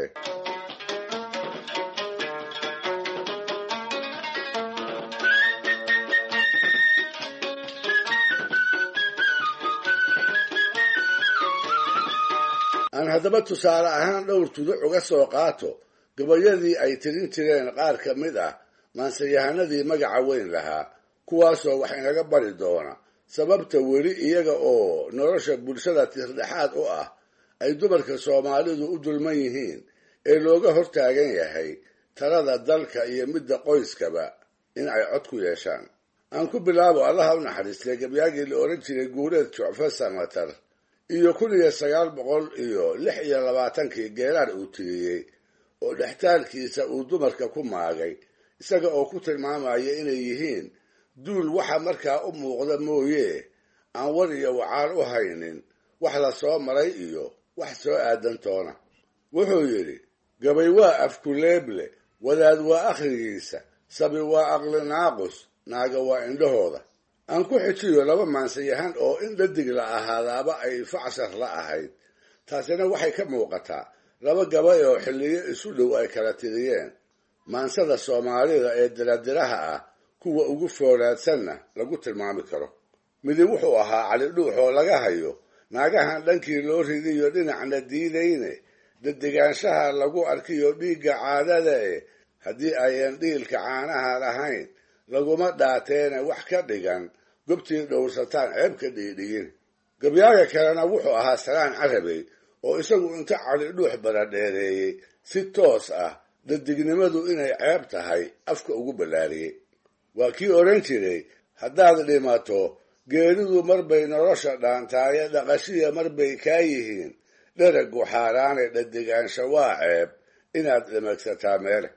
aan haddaba tusaale ahaan dhowr tuduc uga soo qaato gabayadii ay tirin jireen qaar ka mid ah maanseyahanadii magaca weyn lahaa kuwaasoo wax inaga bari doona sababta weli iyaga oo nolosha bulshada tirdhexaad u ah ay dumarka soomaalidu u dulman yihiin ee looga hortaagan yahay talada dalka iyo midda qoyskaba in ay cod ku yeeshaan aan ku bilaabo allaha u naxariistay gabyaagii la odhan jiray guureed jucfe samatar iyo kun iyo sagaal boqol iyo lix iyo labaatankii geeraar uu tiriyey oo dhextaalkiisa uu dumarka ku maagay isaga oo ku tilmaamaya inay yihiin duul waxa markaa u muuqda mooye aan war iyo wacaal u haynin wax la soo maray iyo wax soo aadan toona wuxuu yidhi gabay waa afkuleeble wadaad waa akhrigiisa sabi waa aqli naaqus naaga waa indhahooda aan ku xijiyo laba maansayahan oo in dhadig la ahaadaaba ay facshar la ahayd taasina waxay ka muuqataa laba gabay oo xilliyo isu dhow ay kala tiriyeen maansada soomaalida ee diradiraha ah kuwa ugu foolaadsanna lagu tilmaami karo midi wuxuu ahaa cali dhuux oo laga hayo naagahan dhankii loo ridiyo dhinacna diidayne dadigaanshaha lagu arkiyo dhiigga caadada e haddii ayan dhiilka caanaha lahayn laguma dhaateene wax ka dhigan gobtii dhowrsataan ceeb ka dhiidhiyin gabyaaga kalena wuxuu ahaa salaan carabey oo isagu inta cali dhuux baradheereeyey si toos ah dadignimadu inay ceeb tahay afka ugu ballaariyey waa kii odhan jiray haddaad dhimato geeridu marbay nolosha dhaantaaye dhaqashiya marbay kaa yihiin dheragu xaaraane dhadigaansha waa ceeb inaad dhimagsataa meele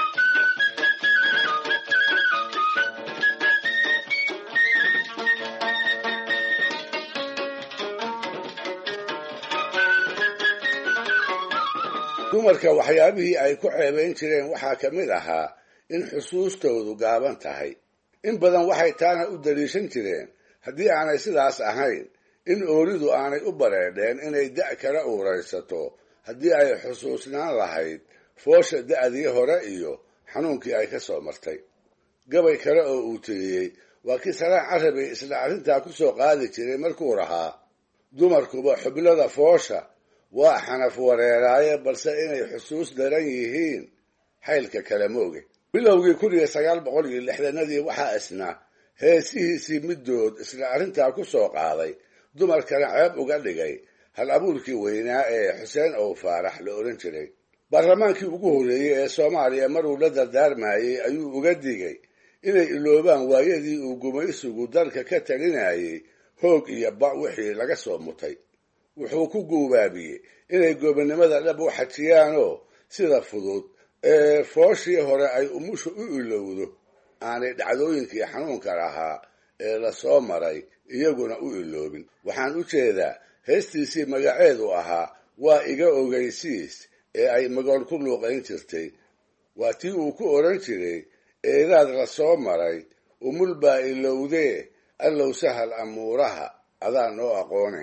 dumarka waxyaabihii ay ku ceebayn jireen waxaa ka mid ahaa in xusuustoodu gaaban tahay in badan waxay taana u daliishan jireen haddii aanay sidaas ahayn in ooridu aanay u bareedheen inay da' kala uuraysato haddii ay xusuusnaan lahayd foosha da'dii hore iyo xanuunkii ay ka soo martay gabay kale oo uu tiriyey waa kii salaan carabay isla arrintaa ku soo qaadi jiray markuu rahaa dumarkuba xublada foosha waa xanaf wareeraaye balse inay xusuus daran yihiin xaylka kale mooge bilowgii kun iyo sagaal boqol iyo lixdanadii waxaa isna heesihiisii middood isla arrintaa ku soo qaaday dumarkana ceeb uga dhigay hal abuurkii weynaa ee xuseen ow faarax la odhan jiray baarlamaankii ugu horreeyey ee soomaaliya maruu la dardaarmayey ayuu uga digay inay iloobaan waayadii uu gumaysigu dalka ka talinayay hoog iyo ba wixii laga soo mutay wuxuu ku guubaabiyey inay gobonnimada dhab u xajiyaanoo sida fudud ee fooshii hore ay umushu u ilowdo aanay dhacdooyinkii xanuunka lahaa ee la soo maray iyaguna u iloobin waxaan u jeedaa heestiisii magaceedu ahaa waa iga ogaysiis ee ay magool ku luuqayn jirtay waa tii uu ku odhan jiray eedaad la soo maray umul baa ilowdee allow sahal amuuraha adaa noo aqoone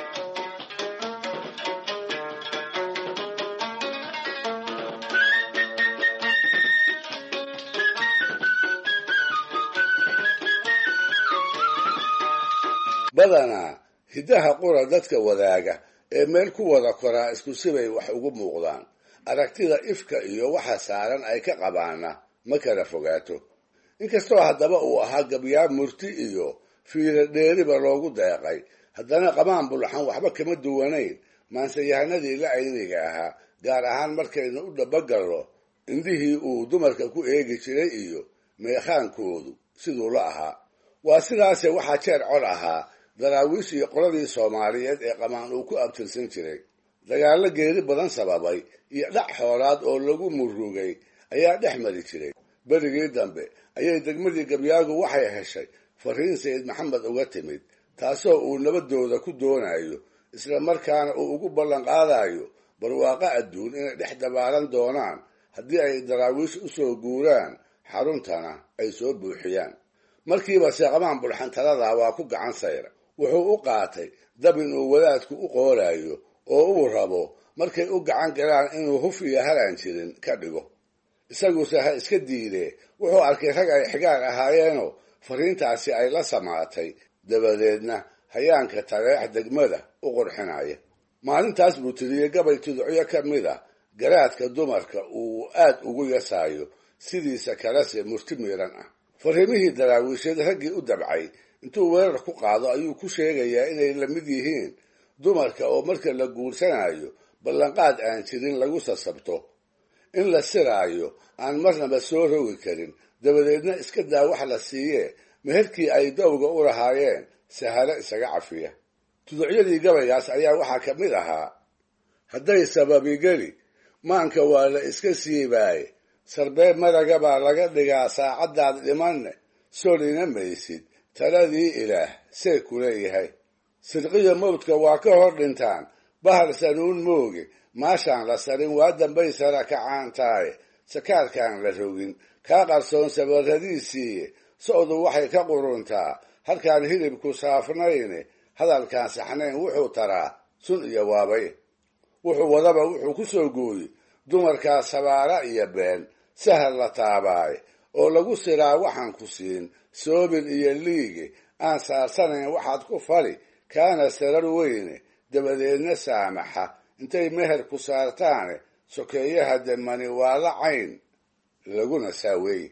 badanaa hiddaha qura dadka wadaaga ee meel ku wada koraa isku sibay wax ugu muuqdaan aragtida ifka iyo waxa saaran ay ka qabaana ma kala fogaato inkastoo haddaba uu ahaa gabyaab murti iyo fiiro dheeriba loogu deeqay haddana qamaan bulxan waxba kama duwanayn maanseyahanadii la ayniga ahaa gaar ahaan markaynu u dhabagallo indhihii uu dumarka ku eegi jiray iyo meekhaankoodu siduu la ahaa waa sidaase waxaa jeer col ahaa daraawiish iyo qoladii soomaaliyeed ee qamaan uu ku abtirsan jiray dagaallo geeri badan sababay iyo dhac xoolaad oo lagu murugay ayaa dhex mari jiray berigii dambe ayay degmadii gabyaagu waxay heshay fariin sayid maxamed uga timid taasoo uu nabadooda ku doonayo isla markaana uu ugu ballan qaadayo barwaaqo adduun inay dhex dabaalan doonaan haddii ay daraawiish u soo guuraan xaruntana ay soo buuxiyaan markiiba seeqamaan bulxantaladaa waa ku gacan sayra wuxuu u qaatay dab inuu wadaadku u qoolayo oo uu rabo markay u gacan galaan inuu huf iyo halaan jirin ka dhigo isaguse ha iska diidee wuxuu arkay rag ay xigaar ahaayeenoo fariintaasi ay la samaatay dabadeedna hayaanka tareex degmada u qurxinaya maalintaas buu tiriyey gabay tudocyo ka mid a garaadka dumarka uu aad ugu yasaayo sidiisa kalese murti miiran ah fariimihii daraawiisheed raggii u dabcay intuu weerar ku qaado ayuu ku sheegayaa inay la mid yihiin dumarka oo marka la guursanayo ballanqaad aan jirin lagu sasabto in la siraayo aan marnaba soo rogi karin dabadeedna iska daa wax la siiyee meherkii ay dowga u lahaayeen sahalo isaga cafiya tuducyadii gabaygaas ayaa waxaa ka mid ahaa hadday sababigeli maanka waa la iska siibaaye sarbeeb maraga baa laga dhigaa saacaddaad dhimanne solina maysid taladii ilaah see ku leeyahay sidqiyo mawdka waa ka hor dhintaan bahar sanuun mooge maashaan la sarin waa dambay sara kacaan tahay sakaarkaan la rogin kaa qarsoon sabarradiisiiye socdu waxay ka quruntaa halkaan hilibku saafnayne hadalkaan saxnayn wuxuu taraa sun iyo waabay wuxuu wadaba wuxuu ku soo gooyey dumarkaa sabaara iyo been sahal la taabaaye oo lagu siraa waxaan ku siin soobin iyo liige aan saarsanayn waxaad ku fali kaana sarar weyne dabadeedna saamaxa intay meher ku saartaane sokeeyaha demani waa la cayn laguna saaweeye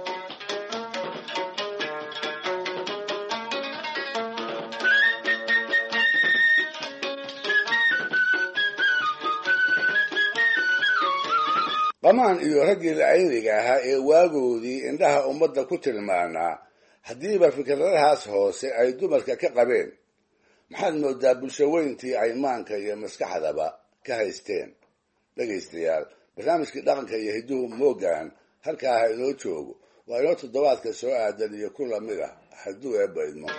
qamaan iyo raggii lacayniga ahaa ee waagoodii indhaha ummadda ku tilmaanaa haddiiba fikradahaas hoose ay dumarka ka qabeen maxaad moodaa bulsho weyntii ay maanka iyo maskaxdaba ka haysteen dhegaystayaal barnaamijkii dhaqanka iyo hidduhu moogaan halkaa ha inoo joogo waa inoo toddobaadka soo aadan iyo ku lamid ah hadduu eebba idmo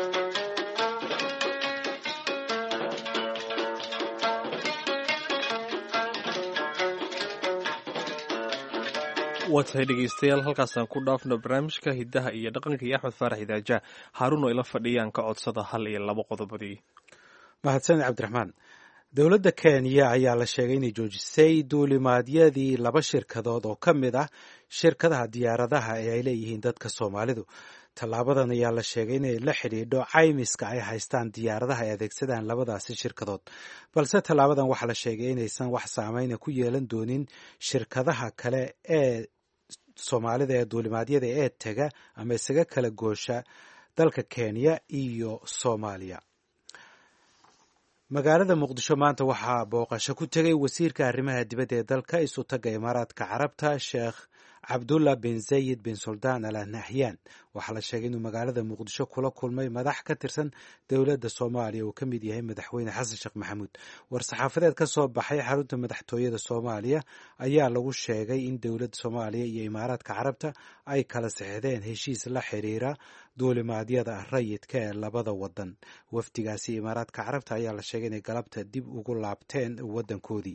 waa tahay dhegeystayaal halkaasaan ku dhaafno barnaamijka hiddaha iyo dhaqanka iyo axmed faarax idaaja haaruun oo ila fadhiyaan ka codsada hal iyo labo qodobadii mahadsaned cabdiraxmaan dowladda kenya ayaa la sheegay inay joojisay duulimaadyadii laba shirkadood oo ka mid ah shirkadaha diyaaradaha ee ay leeyihiin dadka soomaalidu tallaabadan ayaa la sheegay inay la xidhiidho caymiska ay haystaan diyaaradaha ay adeegsadaan labadaasi shirkadood balse tallaabadan waxaa la sheegay inaysan wax saameyna ku yeelan doonin shirkadaha kale ee soomaalida ee duulimaadyada ee tega ama isaga kala goosha dalka kenya iyo soomaaliya magaalada muqdisho maanta waxaa booqasho ku tegay wasiirka arrimaha dibadda ee dalka isu tagga imaaraadka carabta sheekh cabdullah bin zayid bin suldaan al nahyan waxaa la sheegay inuu magaalada muqdisho kula kulmay madax ka tirsan dowladda soomaaliya uu ka mid yahay madaxweyne xasan sheekh maxamuud war-saxaafadeed ka soo baxay xarunta madaxtooyada soomaaliya ayaa lagu sheegay in dowladda soomaaliya iyo imaaraadka carabta ay kala sixdeen heshiis la xiriira duulimaadyada rayidka ee labada wadan wafdigaasi imaaraadka carabta ayaa la sheegay inay galabta dib ugu laabteen wadankoodii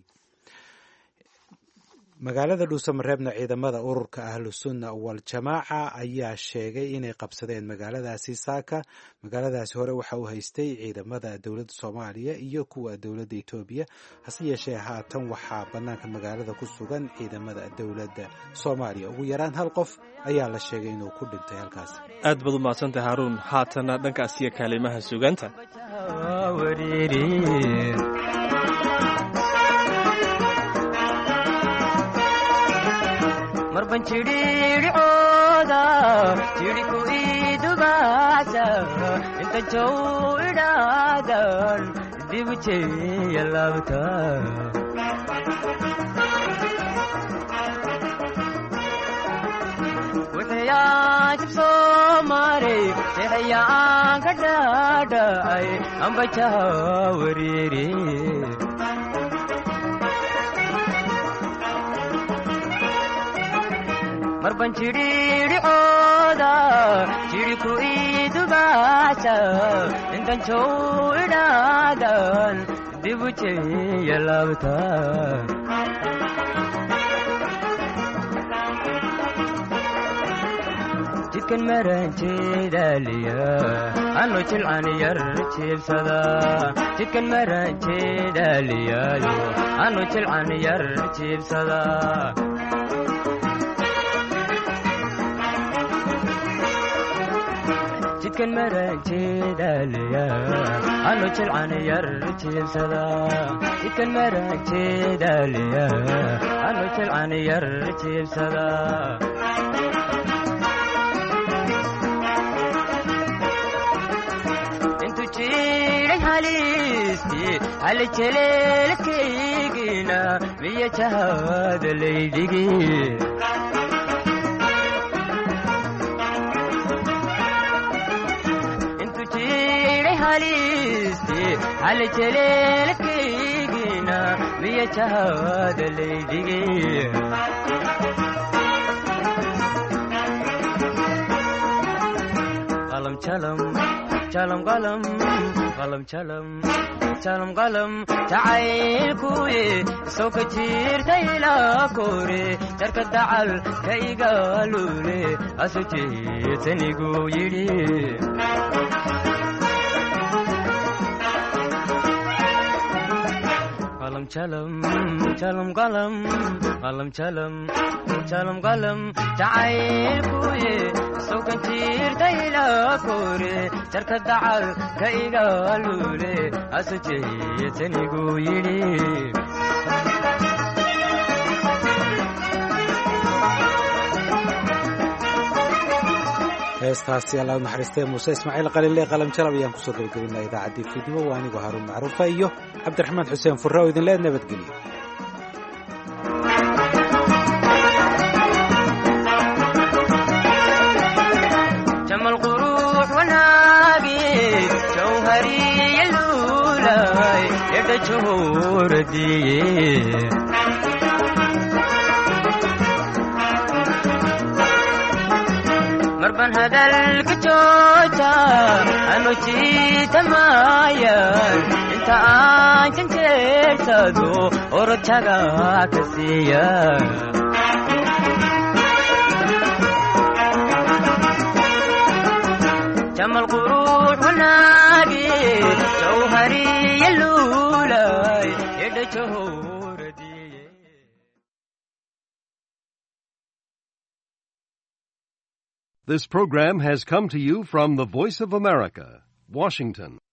magaalada dhuusamareebna ciidamada ururka ahlu sunna waljamaaca ayaa sheegay inay qabsadeen magaaladaasi saaka magaaladaasi hore waxa uu haystay ciidamada dowladda soomaaliya iyo kuwa dowladda etoobiya hase yeeshee haatan waxaa bannaanka magaalada ku sugan ciidamada dowladda soomaaliya ugu yaraan hal qof ayaa la sheegay inuu ku dhintay halkaas aad baad u mahadsantay haaruun haatana dhankaas iyo kaalimaha sugaanta marban jidhiidhicooda jidhiku idubaasa inta jow idhaadan dibu jeeya laabta wuxuyaajib soo maray sixiyaan ka dhaadhacay ambajaha wariiri marban jidhiidhicooda jidhiku idubaasa intan jow idhaadan dibu jeeya laabta jidkan maranjeedaaliya anu jilcan yar jiibsada jidkan maranjeedaaliyaayo anu jilcan yar jiibsada jidkan maranjeedaaliya anu jilcan yar jiibsada jidkan maranjeedaaliya anu jilcan yar jiibsada intu jiray halisti hali jeleelkaygina miya jahada laydhigi hali jeleelkaygina miya jahada laydhigi qalam jalam jalam qalam qalam jalam jalam qalam jacaylkuye soo ka jirta ilaa kore jarka dacal ka igaalule asu jeetanigu yidhi qalam jalam jalam qalam qalam jalam jalam qalam jacaylkuye sokan jirta ilaa kore jarka dacal ka igaalule asu jeetanigu yidhi heestaasi alla naxariistee muuse ismaaciil qalile qalam jalab ayaan kusoo gabagabinaa idaacaddii fiidnimo waa anigoo haaruun macruufa iyo cabdiraxmaan xuseen furre oo idin leed nabadgeliyo jamal qurux wanaagi jawhariya luulay edha johoradiye marban hadalka jooja anu jiitamayan inta aan janjeersado orojaga ka siiya jamal qurux wanaagi jawhariya luulay edha johoradiye This program has come to you from the Voice of America, Washington.